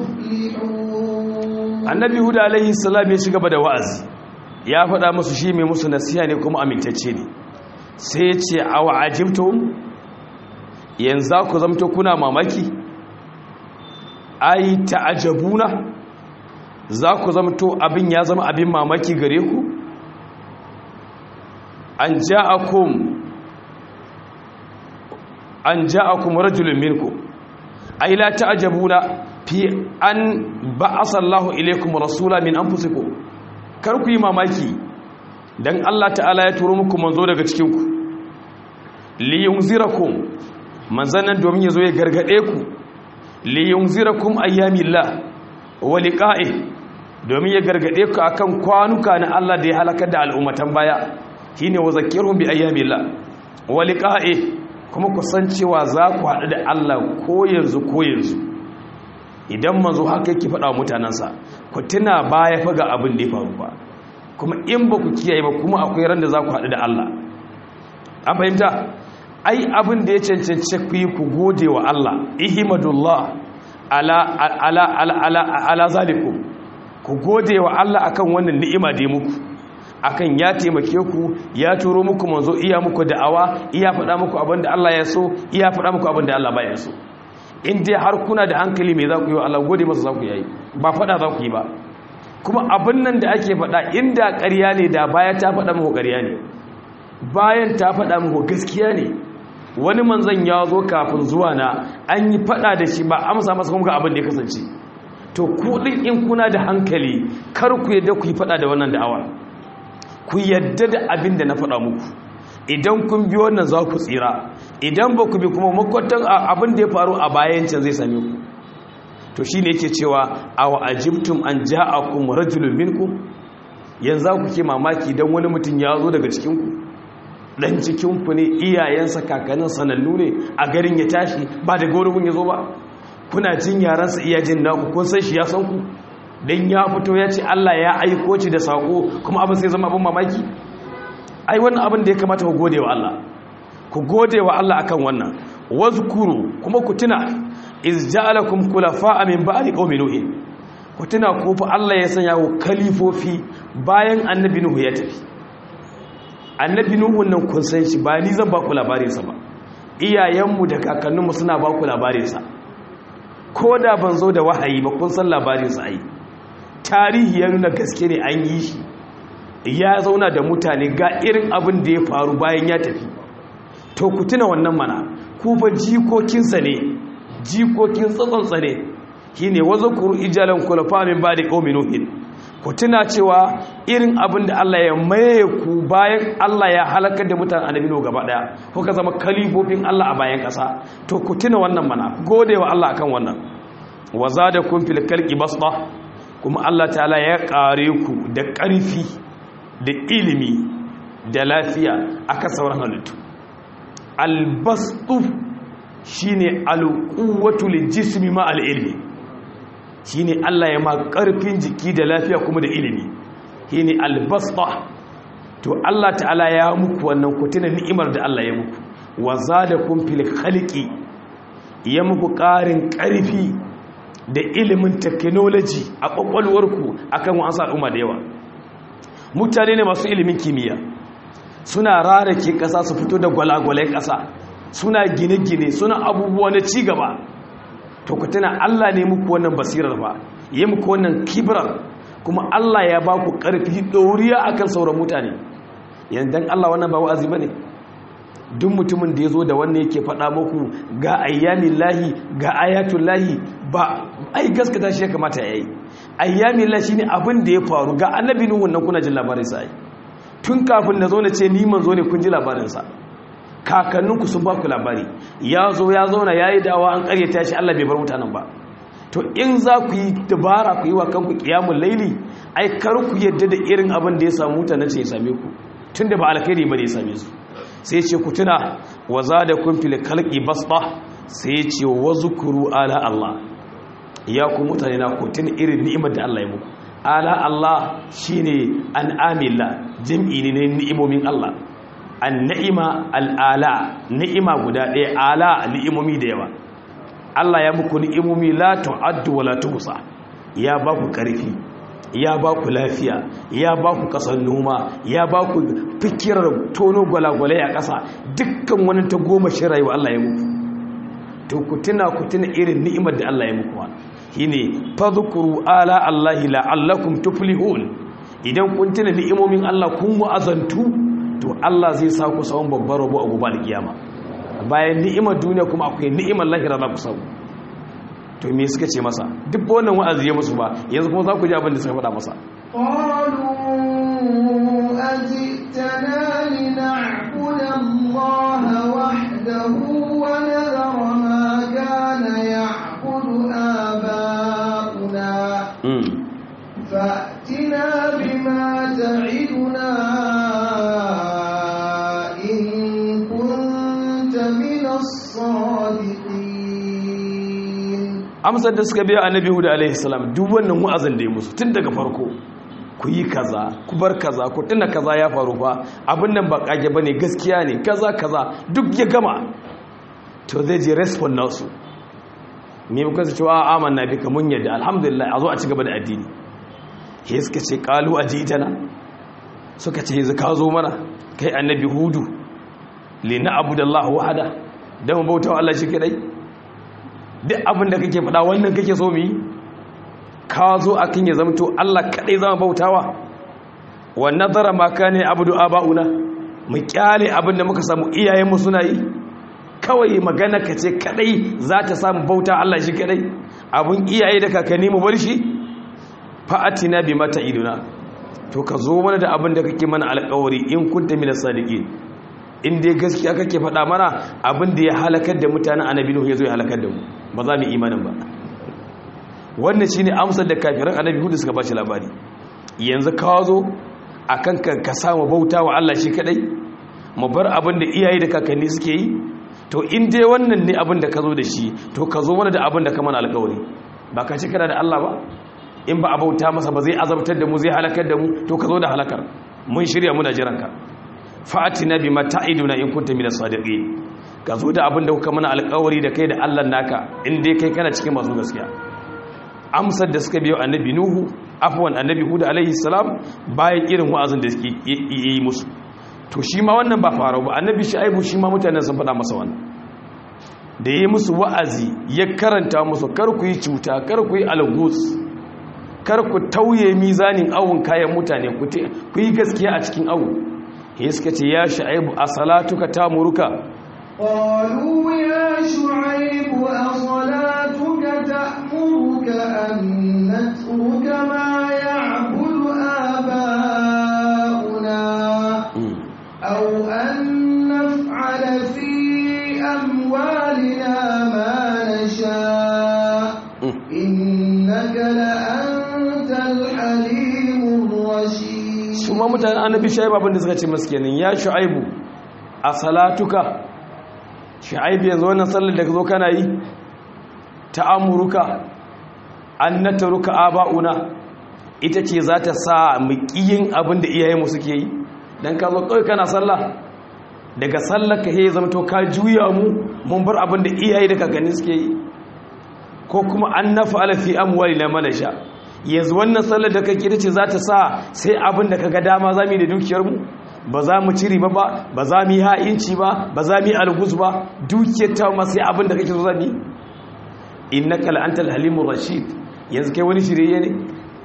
تفلحون annabi huda alaihi salam ya ci gaba da wa'azi ya faɗa musu shi mai musu nasiha ne kuma amintacce ne sai ya ce awa ajimtum yanzu ku zamto kuna mamaki ai ta'ajabuna za ku zamto abin ya zama abin mamaki gare ku an ja'akum an ja'akum rajulun minkum ai la ta'ajabuna fi an ba'asa Allahu ilaykum rasula min anfusikum kar ku yi mamaki dan Allah ta'ala ya turo muku manzo daga cikin ku li yunzirakum manzanan domin yazo ya gargade ku li yunzirakum ayyamillah wa liqa'i domin ya gargade ku akan kwanuka na Allah da ya halakar da al'ummatan baya shine wa zakirhum bi ayyamillah wa liqa'i kuma ku san cewa za ku haɗu da Allah ko yanzu ko yanzu idan manzo haka yake faɗa mutanensa ku tuna baya fa ga abin da ya faru ba kuma in ba ku kiyaye ba kuma akwai ran da za ku haɗu da Allah an fahimta ai abin da ya cancanci ku yi ku gode wa Allah ihmadullah ala ala ala ala ala zalikum ku gode wa Allah akan wannan ni'ima da ya muku akan ya taimake ku ya turo muku manzo iya muku da'awa iya faɗa muku abin da Allah ya so iya faɗa muku abin da Allah baya so in dai har kuna da hankali mai za ku yi wa Allah gode masa za ku yi ba faɗa za ku yi ba kuma abin nan da ake faɗa inda ƙarya ne da baya ta faɗa muku ƙarya ne bayan ta faɗa muku gaskiya ne wani manzan ya zo kafin zuwa na an yi faɗa da shi ba amsa masa kuma ga abin da ya kasance to ku ɗin in kuna da hankali kar ku yadda ku yi faɗa da wannan da'awa ku yadda da abin da na faɗa muku idan kun bi wannan za ku tsira idan ba ku bi kuma makwatan abin da ya faru a bayan can zai same ku to shi ne yake cewa a wa ajibtum an ja'akum rajulun minkum yanzu ku ke mamaki dan wani mutum ya zo daga cikin ku dan cikin ku ne iyayensa kakannin sanannu ne a garin ya tashi ba da gurin ya zo ba kuna jin yaransa iya jin naku kun san shi ya san ku dan ya fito ya ce Allah ya aiko ci da sako kuma abin sai zama abin mamaki ai wannan abin da ya kamata ku gode wa Allah ku gode wa Allah akan wannan wazkuru kuma ku tuna iz ja'alakum khulafa'a min ba'di qaumi nuh ku tuna ko fa Allah ya sanya ku kalifofi bayan annabi nuhu ya tafi annabi nuhu nan kun san shi ba ni zan ba ku labarin sa ba iyayenmu da kakanninmu suna ba ku labarin sa ko da ban zo da wahayi ba kun san labarin sa ai tarihi ya nuna gaske ne an yi shi ya zauna da mutane ga irin abin da ya faru bayan ya tafi to ku tuna wannan mana ku fa jikokinsa ne jikokin tsatsonsa ne shi ne wazo kuru ijalan kulafa min ba da ƙomi nuhin ku tuna cewa irin abin da Allah ya maye ku bayan Allah ya halakar da mutane annabi no gaba daya kuka zama kalifofin Allah a bayan ƙasa to ku tuna wannan mana gode wa Allah akan wannan wa zadakum fil khalqi basta kuma Allah ta'ala ya kare ku da ƙarfi da ilimi da lafiya aka sauran halittu albastu shine alquwwatu lijismi ma alilmi shine Allah ya ma karfin jiki da lafiya kuma da ilimi shine albasta to Allah ta'ala ya muku wannan kutuna ni'imar da Allah ya muku wa zadakum fil khaliqi ya muku ƙarin ƙarfi da ilimin technology a kwakwalwarku akan wasu al'umma da yawa mutane ne masu ilimin kimiyya suna rarake ƙasa su fito da gwalagwalai ƙasa suna gine-gine suna abubuwa na cigaba to ku tuna Allah ne muku wannan basirar ba yi muku wannan kibirar kuma Allah ya ba ku ƙarfi ɗoriya akan sauran mutane yanzu Allah wannan ba wa'azi ba ne duk mutumin da ya zo da wannan yake faɗa muku ga ayyamin lahi ga ayatun lahi ba ai gaskata shi ya kamata ya yi ayyamin lahi ne abin da ya faru ga annabi nuhun nan kuna jin labarin sa tun kafin na zo na ce ni manzo ne kun ji labarinsa kakanninku sun ba ku labari ya zo ya zauna ya yi dawa an karyata shi Allah bai bar mutanen ba to in za ku yi dabara ku yi wa kanku kiyamun laili ai kar ku yadda da irin abin da ya samu mutanen ce ya same ku tun da ba alkhairi ba ne ya same su sai ce ku tuna wa za da kun fili kalki basba sai ce wa zukuru ala Allah ya ku mutane na ku tuna irin ni'imar da Allah ya muku ala Allah shine an amila jam'i ne ni'imomin Allah an ni'ima al'ala ni'ima guda ɗaya ala ni'imomi da yawa Allah ya muku ni'imomi la tu'addu wa la tuhsa ya ba ku ƙarfi ya ba ku lafiya ya ba ku ƙasar noma ya ba ku fikirar tono gwalagwalai a ƙasa dukkan wani ta goma shi rayuwa Allah ya muku to ku tuna ku tuna irin ni'imar da Allah ya muku wa shine fadhkuru ala allahi la'allakum tuflihun idan kun tuna ni'imomin Allah kun wa'azantu to Allah zai sa ku samun babbar rabo a gobe kiyama bayan ni'imar duniya kuma akwai ni'imar lahira za ku samu to me suka ce masa duk wannan wa'azi ya musu ba yanzu kuma za ku ji abin da suka faɗa masa قالوا أجئتنا لنعبد الله وحده ونذر ما كان يعبد آباؤنا فأتنا بما تعدنا إن كنت من الصادقين amsar da suka biya annabi huda alaihi salam duk wannan wa'azin da ya musu tun daga farko ku yi kaza ku bar kaza ku tuna kaza ya faru fa abin nan ba kage bane gaskiya ne kaza kaza duk ya gama to zai je respond nasu me muka ce cewa amanna bika mun yadda alhamdulillah a zo a ci gaba da addini he suka ce qalu ajitana suka ce yanzu ka zo mana kai annabi hudu li na abudallahu wahada dan bauta wa Allah shi kadai duk abin da kake faɗa wannan kake so mu yi ka zo akan ya zamto Allah kadai zama bautawa wa nazara ma kana abudu abauna mu kyale abin da muka samu iyayenmu suna yi kawai magana ka ce kadai za ta samu bauta Allah shi kadai abun iyaye da kakanni mu bar shi fa'atina bi mata iduna to ka zo mana da abin da kake mana alƙawari in kunta min sadiqin in dai gaskiya kake faɗa mana abin da ya halakar da mutanen annabi nuhu yazo ya halakar da mu ba za mu imanin ba wannan shine amsar da kafiran annabi hudu suka bashi labari yanzu ka zo akan ka samu bauta wa Allah shi kadai mu bar abin da iyaye da kakanni suke yi to in dai wannan ne abin da ka zo da shi to ka zo mana da abin da ka mana alƙawari ba ka ci kana da Allah ba in ba a bauta masa ba zai azabtar da mu zai halakar da mu to ka zo da halakar mun shirya muna jiranka fa'atina bi mata'iduna in kunta minas sadiqin ka zo da abin da kuka mana alƙawari da kai da Allah naka in dai kai kana cikin masu gaskiya amsar da suka biyo annabi nuhu afwan annabi hud alaihi salam bayan irin wa'azin da suke yi musu to shi ma wannan ba faru ba annabi shu'aibu shi ma mutanen sun faɗa masa wannan da yi musu wa'azi ya karanta musu kar ku yi cuta kar ku yi algus kar ku tauye mizanin awun kayan mutane ku yi gaskiya a cikin awu ya suka ce ya shu'aibu a salatuka ta muruka قالوا يا شعيب أصلاتك تأمرك أن نترك ما يعبد آباؤنا أو أن نفعل في أموالنا ما نشاء إنك لأنت الحليم الرشيد ثم متى النبي شعيب abin da suka ce masu kenan ya shu'aibu a salatuka shu'aibu yanzu wannan sallar da ka zo kana yi ta'amuruka an nataruka aba'una ita ce za ta sa mu kiyin abin da iyayenmu suke yi dan ka zo kawai kana sallah daga sallar ka he zama to ka juya mu mun bar abin da iyaye da kakanni suke yi ko kuma an nafa alafi amwali na malasha yanzu wannan sallar da kake ita ce za ta sa sai abin da kaga dama za mu yi da dukiyarmu ba za mu ciri ba ba za mu yi ha'inci ba ba za mu yi algus ba dukiyar ta ma sai abin da kake so zami innaka la antal halimur rashid yanzu kai wani shirye ne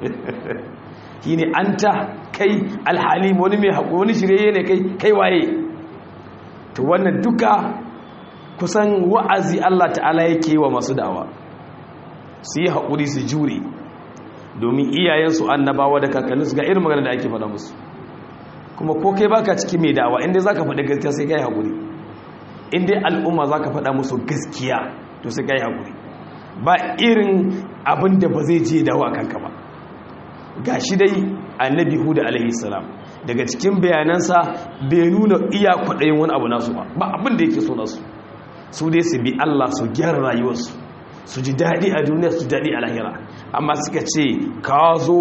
shine anta kai alhalim wani mai haƙuri wani shirye ne kai kai waye to wannan duka kusan wa'azi Allah ta'ala yake wa masu da'awa su yi haƙuri su jure domin iyayensu annabawa da kakanninsu ga irin magana da ake faɗa musu kuma ko kai baka ciki mai da'awa inda za ka faɗi gaskiya sai ka yi haƙuri inda al'umma za ka faɗa musu gaskiya to sai ka yi haƙuri ba irin abin da ba zai je dawo a kanka ba ga shi dai annabi huda alaihi salam daga cikin bayanansa bai nuna iya kwaɗayin wani abu nasu ba ba abin da yake so nasu su dai su bi Allah su gyara rayuwarsu su ji daɗi a duniya su daɗi a lahira amma suka ce ka zo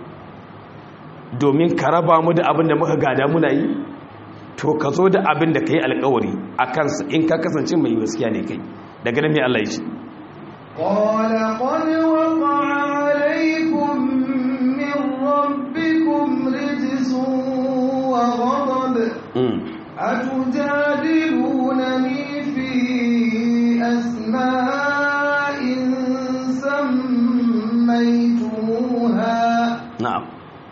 domin ka raba mu da abin da muka gada muna yi to ka zo da abin da ka yi alkawari a kansa in ka kasance mai gaskiya ne kai daga nan mai Allah ya ce قال قد وقع عليكم من ربكم رجس وغضب أتجادلونني في أسماء سميتموها na'am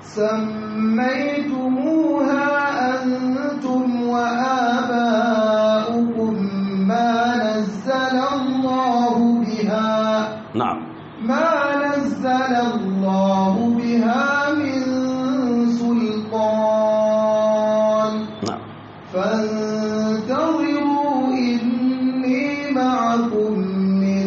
سميتموها أنتم وآباؤكم ما نزل الله بها na'am ما نزل الله بها من سلطان na'am فانتظروا إني معكم من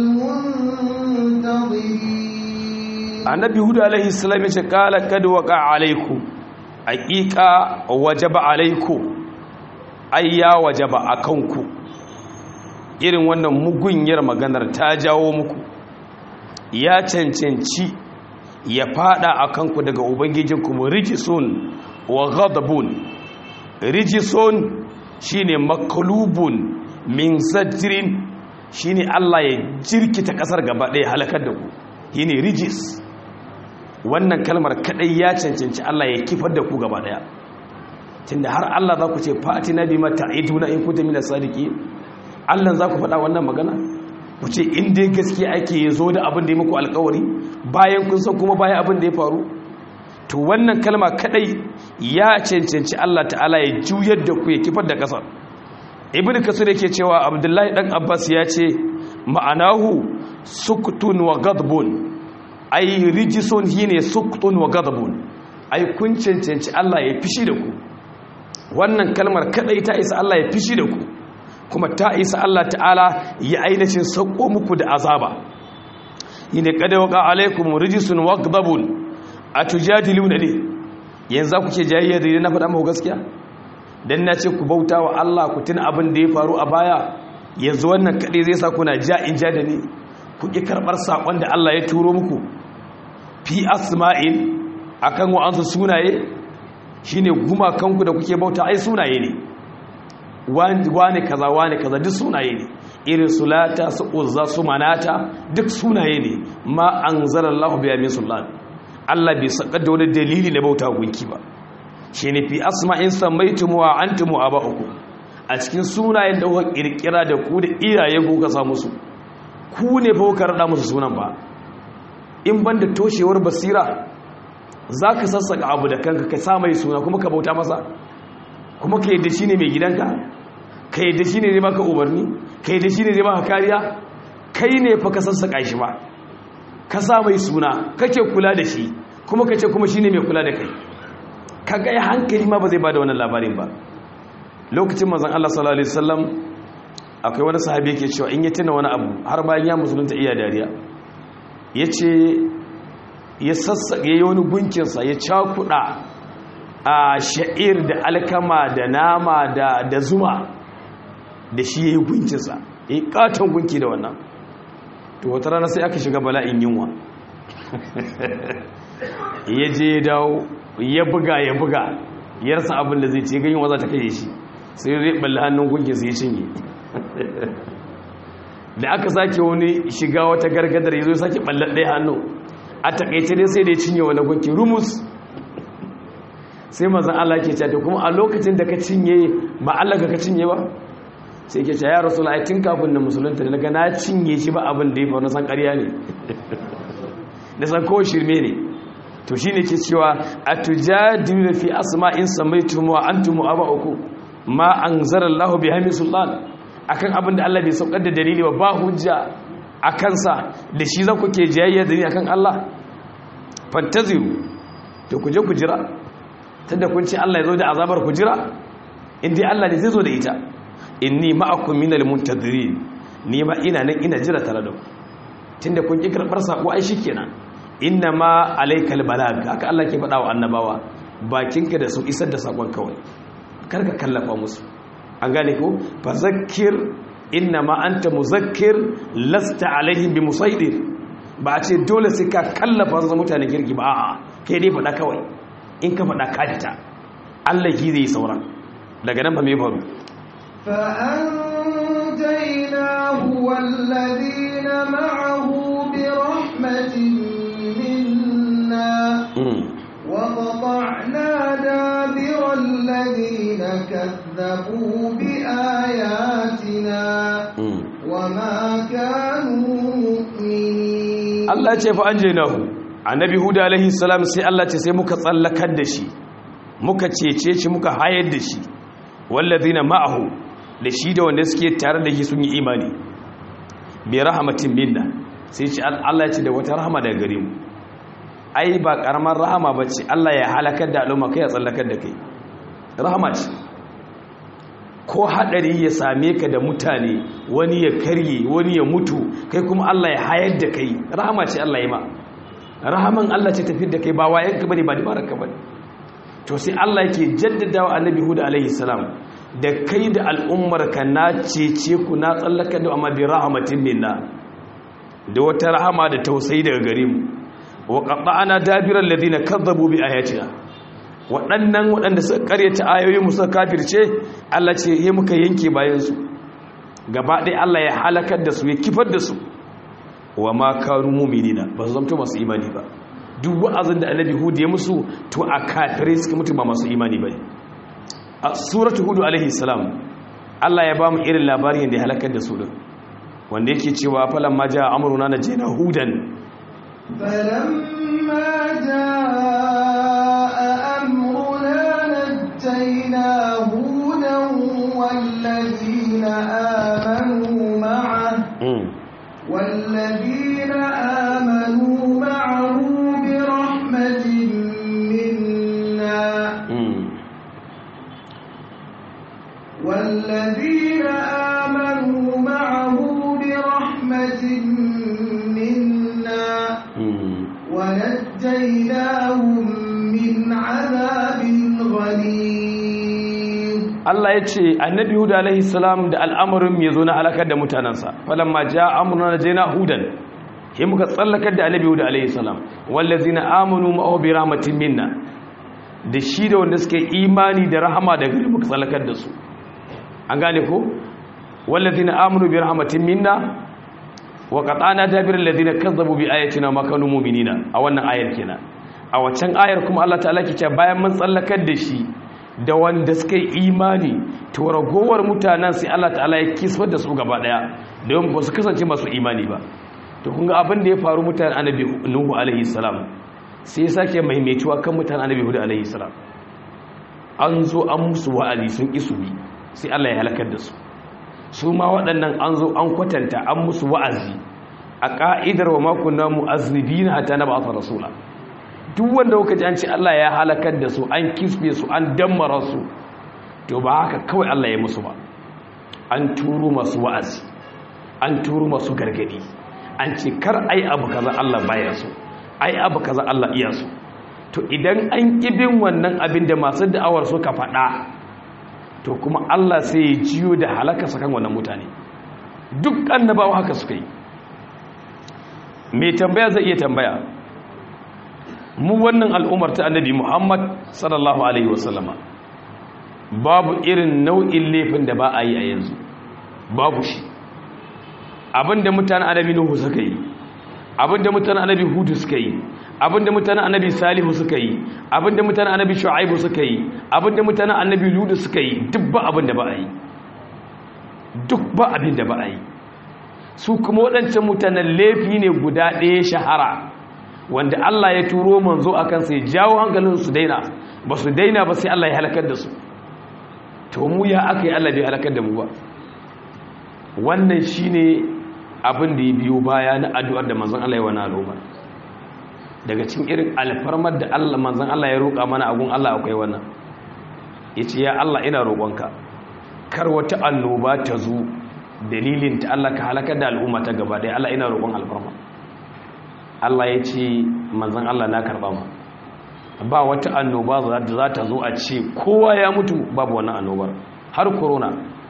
المنتظرين annabi hudu alaihi salam ya ce kala kad waqa alaikum haqiqa wajaba alaikum ai ya wajaba akanku irin wannan mugunyar maganar ta jawo muku ya cancanci ya fada akanku daga ubangijinku rijisun wa ghadabun rijisun shine maklubun min zajrin shine Allah ya jirkita kasar gaba ɗaya halakar da ku shine rijis wannan kalmar kadai ya cancanci Allah ya kifar da ku gaba daya tunda har Allah za ku ce fatina bima ta'iduna in kuntum minas sadiqin Allah za ku faɗa wannan magana ku ce in dai gaskiya ake zo da abin da ya muku alkawari bayan kun san kuma bayan abin da ya faru to wannan kalma kadai ya cancanci Allah ta'ala ya juyar da ku ya kifar da kasar ibnu kasir yake cewa abdullahi dan abbas ya ce ma'anahu suktun wa ghadbun ay rijisun hine suktun wa ghadbun ay kun cancanci Allah ya fishi da ku wannan kalmar kadai ta isa Allah ya fishi da ku kuma ta isa Allah ta'ala ya ainihin sauko muku da azaba yine kada waka alaikum rijisun wa ghadbun atujadiluna ne yanzu kuke jayayya da na faɗa muku gaskiya dan na ce ku bauta wa Allah ku tuna abin da ya faru a baya yanzu wannan kaɗai zai sa kuna ja in ja da ni ku ƙi karɓar saƙon da Allah ya turo muku fi asma'in akan wa'ansu sunaye shine gumakanku da kuke bauta ai sunaye ne wane kaza wane kaza duk sunaye ne irin sulata su uzza su manata duk sunaye ne ma anzalallahu biya min sultan Allah bai saka da wani dalili na bauta gunki ba shi ne fi asma'in samaitum wa antum aba'ukum a cikin sunayen da kuka kirkira da ku da iyaye ku ka samu su ku ne fa kuka rada musu sunan ba in banda toshewar basira zaka sassaka abu da kanka ka sa mai suna kuma ka bauta masa kuma ka yadda shine mai gidanka ka yadda shine zai maka umarni ka yadda shine zai maka kariya kai ne fa ka sassaka shi ba ka sa mai suna kake kula da shi kuma kace kuma shine mai kula da kai ka ga hankali ma ba zai bada wannan labarin ba lokacin manzon Allah sallallahu alaihi wasallam akwai wani sahabi yake cewa in ya tuna wani abu har bayan ya musulunta iya dariya yace ya sassake yayi wani gunkin sa ya cakuda a sha'ir da alkama da nama da da zuma da shi yayi gunkin sa yayi katon gunki da wannan to wata rana sai aka shiga bala'in yunwa ya je ya dawo ya buga ya buga ya rasa abin da zai ce ganyen waza ta kai shi sai zai balle hannun gunkin sai ya cinye da aka sake wani shiga wata gargadar ya zo sake balle ɗaya hannu a takaice dai sai da ya cinye wani gunki rumus sai mazan Allah ke cewa kuma a lokacin da ka cinye ba Allah ka cinye ba sai ke cewa ya rasu tun kafin na musulunta da daga na cinye shi ba abin da ya faru na san ƙarya ne da san kawai shirme ne to shine ke cewa atujadilu fi asma'in samaitum wa antum aba'ukum ma anzara Allahu biha min sultan akan abin da Allah bai saukar da dalili ba ba hujja akan sa da shi za ku ke jayayya da ni akan Allah fantaziru to ku je ku jira tunda kun ce Allah ya zo da azabar ku jira indai Allah ne zai zo da ita inni ma'akum minal muntadirin ni ma ina nan ina jira tare da ku tunda kun ki karbar sako ai shikenan inna ma alaikal balag haka Allah ke faɗa wa annabawa bakinka da su isar da sakon kawai karka kallafa musu an gane ko fa zakkir inna ma anta muzakkir lasta alaihim bi musaidir ba a ce dole sai ka kallafa su mutane kirki ba a'a kai dai faɗa kawai in ka faɗa ka fita Allah ki zai sauran daga nan ba me faru فأنجيناه والذين معه برحمة منا وقطعنا دابر الذين كذبوا بآياتنا وما كانوا مؤمنين الله ce fa anjaynahu annabi huda alaihi salam sai Allah ce sai muka tsallakar da shi muka cece shi muka hayar da shi wallazina ma'ahu da shi da wanda suke tare da shi sun yi imani bi rahmatin minna sai ce Allah ce da wata rahama daga gare mu ai ba karamar rahama ba ce Allah ya halakar da al'umma kai ya tsallakar da kai rahama ce ko hadari ya same ka da mutane wani ya karye wani ya mutu kai kuma Allah ya hayar da kai rahama ce Allah ya ma rahaman Allah ce tafi da kai ba wayan ka bane ba dabarar ka bane to sai Allah yake jaddadawa annabi Hud alaihi salam da kai da al'ummar ka na cece ku na tsallakar da amma bi rahmatin minna da wata rahama da tausayi daga gare mu wa qatta'ana dabiral ladina kazzabu bi ayatina waɗannan waɗanda suka karyata ayoyin suka kafirce Allah ce ya muka yanke bayan su gaba ɗaya Allah ya halakar da su ya kifar da su wa ma kanu mu'minina ba su zamto masu imani ba duk wa'azin da annabi hud ya musu to a kafirai suka mutu ba masu imani bane a suratu hudu alaihi salam Allah ya ba mu irin labarin da ya halakar da su din wanda yake cewa falan ma ja amruna na jina hudan فلما جاء أمرنا نجينا هودا والذين آمنوا معه والذين آمنوا معه برحمة منا والذين آمنوا معه برحمة منا ونجيناهم من عذاب غليظ Allah ya ce annabi Huda alaihi salam da al'amarin ya zo na halakar da mutanensa falamma ja amruna najayna hudan sai muka tsallakar da annabi Huda alaihi salam wallazina amanu ma'ahu bi rahmatin minna da shi da wanda suke imani da rahama da gari muka tsallakar da su an gane ko wallazina amanu bi rahmatin minna wa qatana dabir allazina kazzabu bi ayatina ma kanu mu'minina a wannan ayar kenan a waccan ayar kuma Allah ta'ala ke cewa bayan mun tsallakar da shi da wanda suka yi imani to ragowar mutanen sai Allah ta'ala ya kisfar da su gaba daya don ba su kasance masu imani ba to kun ga abin da ya faru mutanen annabi nuhu alaihi salam sai ya sake maimaituwa kan mutanen annabi hudu alaihi salam an zo an musu wa'azi sun isu bi sai Allah ya halakar da su su ma waɗannan an zo an kwatanta an musu wa'azi a ka'idar wa makunna mu'azzibina hatta na ba'atha rasula duk wanda kuka ji an ce Allah ya halakar da su an kisbe su an dammara su to ba haka kawai Allah ya musu ba an turo masu wa'azi an turo masu gargadi an ce kar ai abu kaza Allah baya so ai abu kaza Allah iya so to idan an kibin wannan abin da masu da'awar suka faɗa to kuma Allah sai ya jiyo da halaka sakan wannan mutane duk annabawa haka suka yi mai tambaya zai iya tambaya mu wannan al'ummar ta annabi Muhammad sallallahu alaihi wasallama babu irin nau'in laifin da ba a yi a yanzu babu shi abinda mutanen annabi Nuhu suka yi abinda mutanen annabi Hudu suka yi abinda mutanen annabi Salihu suka yi abinda mutanen annabi Shu'aibu suka yi abinda mutanen annabi Ludu suka yi duk ba abinda ba a yi duk ba abinda ba a yi su kuma waɗancan mutanen laifi ne guda ɗaya shahara wanda Allah ya turo manzo a kansa ya jawo hankalin su daina ba su daina ba sai Allah ya halakar da su to mu ya aka yi Allah bai halakar da mu ba wannan shine abin da ya biyo baya na addu'ar da manzon Allah ya wani al'umma daga cikin irin alfarmar da Allah manzon Allah ya roƙa mana agun Allah akwai wannan yace ya Allah ina roƙonka kar wata annoba ta zo dalilin ta Allah ka halakar da al'umma ta gaba ɗaya Allah ina roƙon alfarma Allah ya ce manzan Allah na karɓa ma ba wata annoba za ta zo a ce kowa ya mutu babu wannan annobar har corona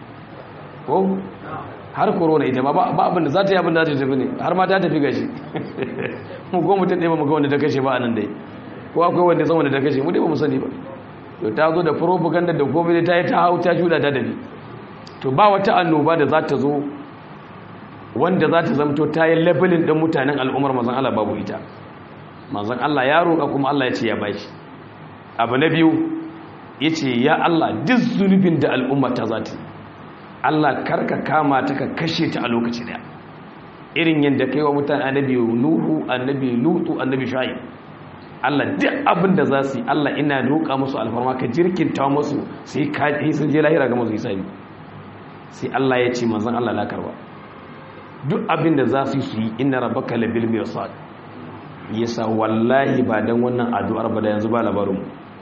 ko har corona ita ma ba abinda za ta yi abinda za ta tafi ne har ma ta tafi gashi mu ko mutum ɗaya ba mu ga wanda ta kashe ba a nan dai ko akwai wanda zama da ta kashe mu dai ba mu sani ba to ta zo da propaganda da gobe ta yi ta hau ta shuda ta dabi to ba wata annoba da za ta zo wanda za ta zamto ta yi labelin ɗin mutanen al'ummar mazan Allah babu ita mazan Allah ya roƙa kuma Allah ya ce ya bashi abu na biyu ya ce ya Allah duk zunubin da al'umma ta za ta Allah karka kama ta ka kashe ta a lokaci daya irin yadda kai wa mutane annabi nuhu annabi lutu annabi shu'aib Allah duk abin da za su yi Allah ina roƙa musu alfarma ka jirkinta musu sai ka sun je lahira ga musu hisabi sai Allah ya ce manzon Allah la karba duk abin da za su yi su yi inna rabbaka labil mirsad yasa wallahi ba dan wannan addu'ar ba da yanzu ba labarin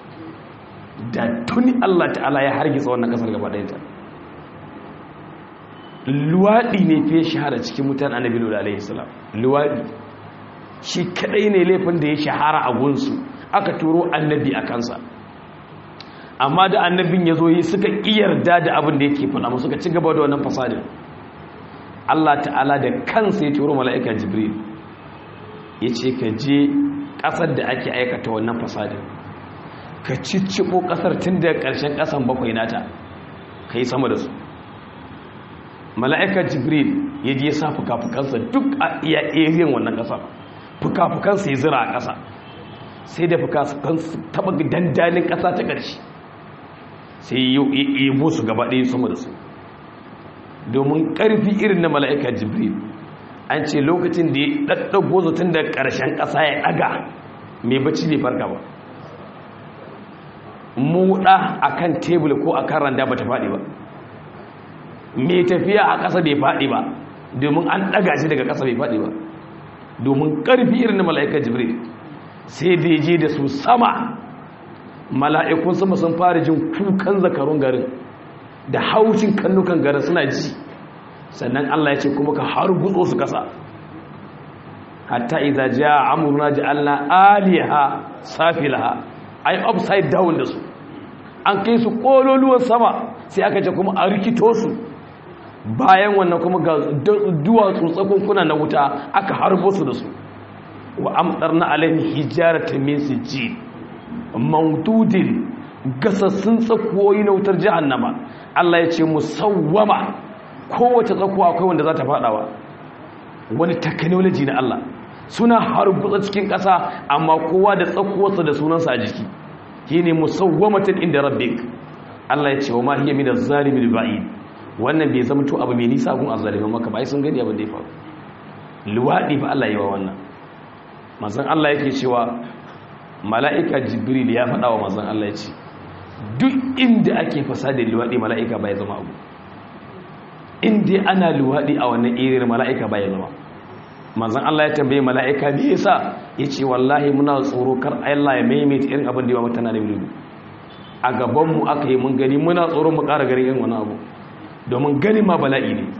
da tuni Allah ta'ala ya hargitsa wannan kasar gaba ɗayanta luwaɗi ne fiye shahara cikin mutane annabi lura alaihi salam luwaɗi shi kadai ne laifin da ya shahara a gunsu aka turo annabi a kansa amma da annabin ya zo yi suka yarda da abin da yake faɗa suka ci gaba da wannan fasadin Allah ta'ala da kansa ya turo mala'ika jibril ya ce ka je ƙasar da ake aikata wannan fasadin ka cicciɓo ƙasar tun da ƙarshen ƙasan bakwai nata ka yi sama da su mala'ika jibril ya je ya sa fuka-fukansa duk a iya eriyan wannan ƙasar fuka-fukansa ya zira a ƙasa sai da fuka-fukansa taɓa dandalin ƙasa ta ƙarshe sai yi su gaba ɗaya sama da su domin ƙarfi irin na mala'ika jibril an ce lokacin da ya ɗaɗɗago zutun da ƙarshen ƙasa ya ɗaga mai bacci bai farka ba muɗa a kan tebul ko a kan randa ba ta faɗi ba mai tafiya a ƙasa bai faɗi ba domin an ɗaga shi daga ƙasa bai faɗi ba domin ƙarfi irin na mala'ika jibril sai da je da su sama mala'ikun sama sun fara jin kukan zakarun garin da haushin kannukan garin suna ji sannan Allah ya ce kuma ka har gutso su kasa hatta idza jaa amruna ja'alna aliha safilaha ay upside down da su an kai su kololuwan sama sai aka ce kuma a rikito su bayan wannan kuma ga duwatsu tsakunkuna na wuta aka harbo su da su wa amtarna alaihim hijaratan min sijil mawdudin gasassun tsakuwoyi na wutar jahannama Allah ya ce musawwama kowace tsakuwa akwai wanda za ta fadawa wani technology na Allah suna harbutsa cikin ƙasa amma kowa da tsakuwarsa da sunansa a jiki shine musawwamatin inda rabbik Allah ya ce wa ma hiya min az-zalimin ba'id wannan bai zama to abu mai nisa gun azzalimin maka bai sun gani abin da ya faru luwadi fa Allah ya yi wa wannan manzon Allah yake cewa mala'ika jibril ya faɗa wa manzon Allah ya ce duk inda ake fasadin luwaɗi mala'ika bai zama abu inda ana luwaɗi a wannan irin mala'ika bai zama manzan Allah ya tambaye mala'ika me yasa ya ce wallahi muna tsoro kar Allah ya maimaita irin abin da ya mutana da bilu a gabanmu aka yi mun gani muna tsoro mu ƙara ganin irin wani abu domin gani ma bala'i ne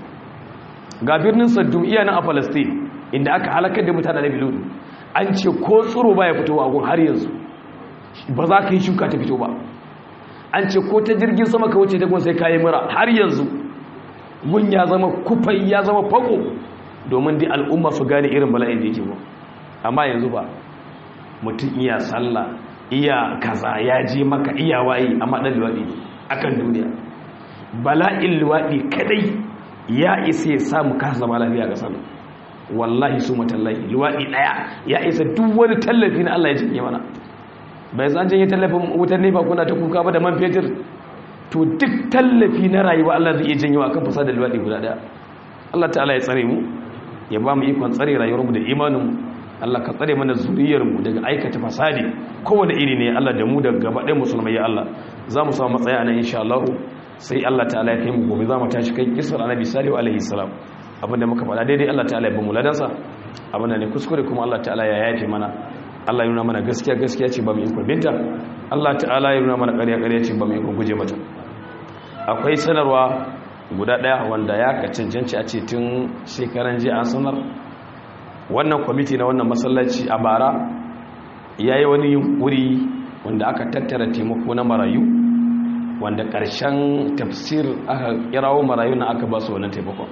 ga birnin saddum iya nan a palestine inda aka halakar da mutane da bilu an ce ko tsoro baya fitowa a gun har yanzu ba za ka yi shuka ta fito ba an ce ko ta jirgin sama ka wuce dagon sai kayi mura har yanzu gun ya zama kufai ya zama fako domin dai al'umma su gane irin bala'in da yake ba amma yanzu ba mutum iya sallah iya kaza ya je maka iya waye amma dan luwaɗi akan duniya bala'in luwaɗi kadai ya isa ya samu kasa zama lafiya ga sana wallahi su matallahi luwaɗi ɗaya ya isa duk wani tallafi na Allah ya janye mana bai zan janye tallafin wutar nefa kuna ta kuka ba da man fetur to duk tallafi na rayuwa Allah zai iya janyo akan fasa da luwaɗi guda ɗaya Allah ta'ala ya tsare mu ya ba mu ikon tsare rayuwarmu da imaninmu Allah ka tsare mana zuriyarmu daga aikata fasadi kowane iri ne Allah da mu da gaba ɗaya musulmai ya Allah za mu samu matsaya nan insha Allah sai Allah ta'ala ya kai mu gobe za mu tashi kai kisar annabi salihu alaihi salam abinda muka faɗa daidai Allah ta'ala ya ba mu ladansa abinda ne kuskure kuma Allah ta'ala ya yafe mana Allah ya nuna mana gaskiya gaskiya ce ba mu ikon binta Allah ta'ala ya nuna mana ƙarya ƙarya ce ba mu ikon guje mata akwai sanarwa guda ɗaya wanda ya ka cancanci a ce tun shekaran jiya an sanar wannan kwamiti na wannan masallaci a bara ya yi wani yunkuri wanda aka tattara taimako na marayu wanda ƙarshen tafsir aka kirawo marayu na aka ba su wannan taimakon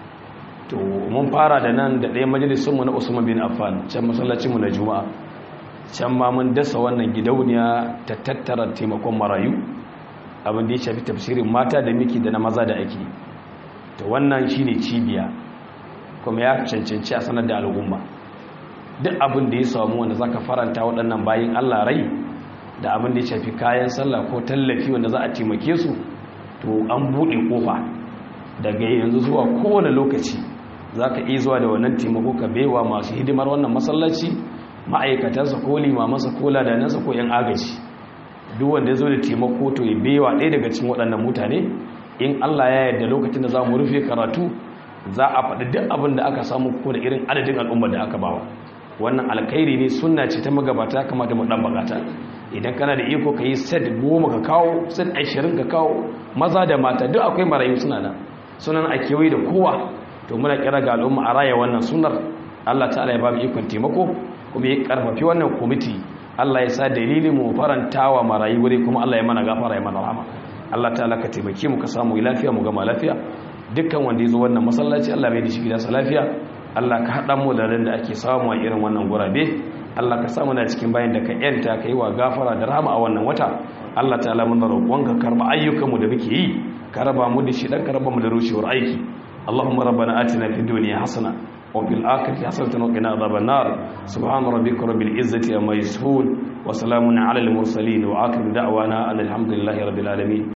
to mun fara da nan da ɗaya majalisunmu na usman bin affan can masallacinmu na juma'a can ma mun dasa wannan gidauniya ta tattara taimakon marayu abin da ya shafi tafsirin mata da miki da na maza da ake to wannan shine cibiya kuma ya cancanci a sanar da al'umma duk abin da ya samu wanda zaka faranta waɗannan bayin Allah rai da abin da ya shafi kayan sallah ko tallafi wanda za a taimake su to an buɗe kofa daga yanzu zuwa kowane lokaci zaka iya zuwa da wannan taimako ka baiwa masu hidimar wannan masallaci ma'aikatansa ko limamansa ko ladanansa ko 'yan agaji duk wanda ya zo da taimako to ya bewa ɗaya daga cikin waɗannan mutane in Allah ya yarda lokacin da za mu rufe karatu za a faɗi duk abin da aka samu ko da irin adadin al'ummar da aka bawa wannan alkhairi ne sunna ce ta magabata kamata mu dan bakata idan kana da iko ka yi set goma ka kawo set ashirin ka kawo maza da mata duk akwai marayu suna nan sunan a kewaye da kowa to muna kira ga al'umma a raya wannan sunar Allah ta'ala ya ba mu ikon taimako kuma ya karfafi wannan kwamiti Allah ya sa dalilin mu farantawa marayu wuri kuma Allah ya mana gafara ya mana rahama Allah ta'ala ka taimake mu ka samu lafiya mu gama lafiya dukkan wanda ya zo wannan masallaci Allah mai da shi gidansa lafiya Allah ka haɗa mu da da ake samu a irin wannan gurabe Allah ka samu na cikin bayan da ka yanta ka yi wa gafara da rahama a wannan wata Allah ta'ala mun da roƙon ka karba ayyukan mu da muke yi ka raba mu da shi dan ka raba mu da rushewar aiki Allahumma rabbana atina fid dunya hasana وفي الآخرة حسنة وقنا عذاب النار سبحان ربك رب العزة عما يصفون وسلام على المرسلين وآخر دعوانا أن الحمد لله رب العالمين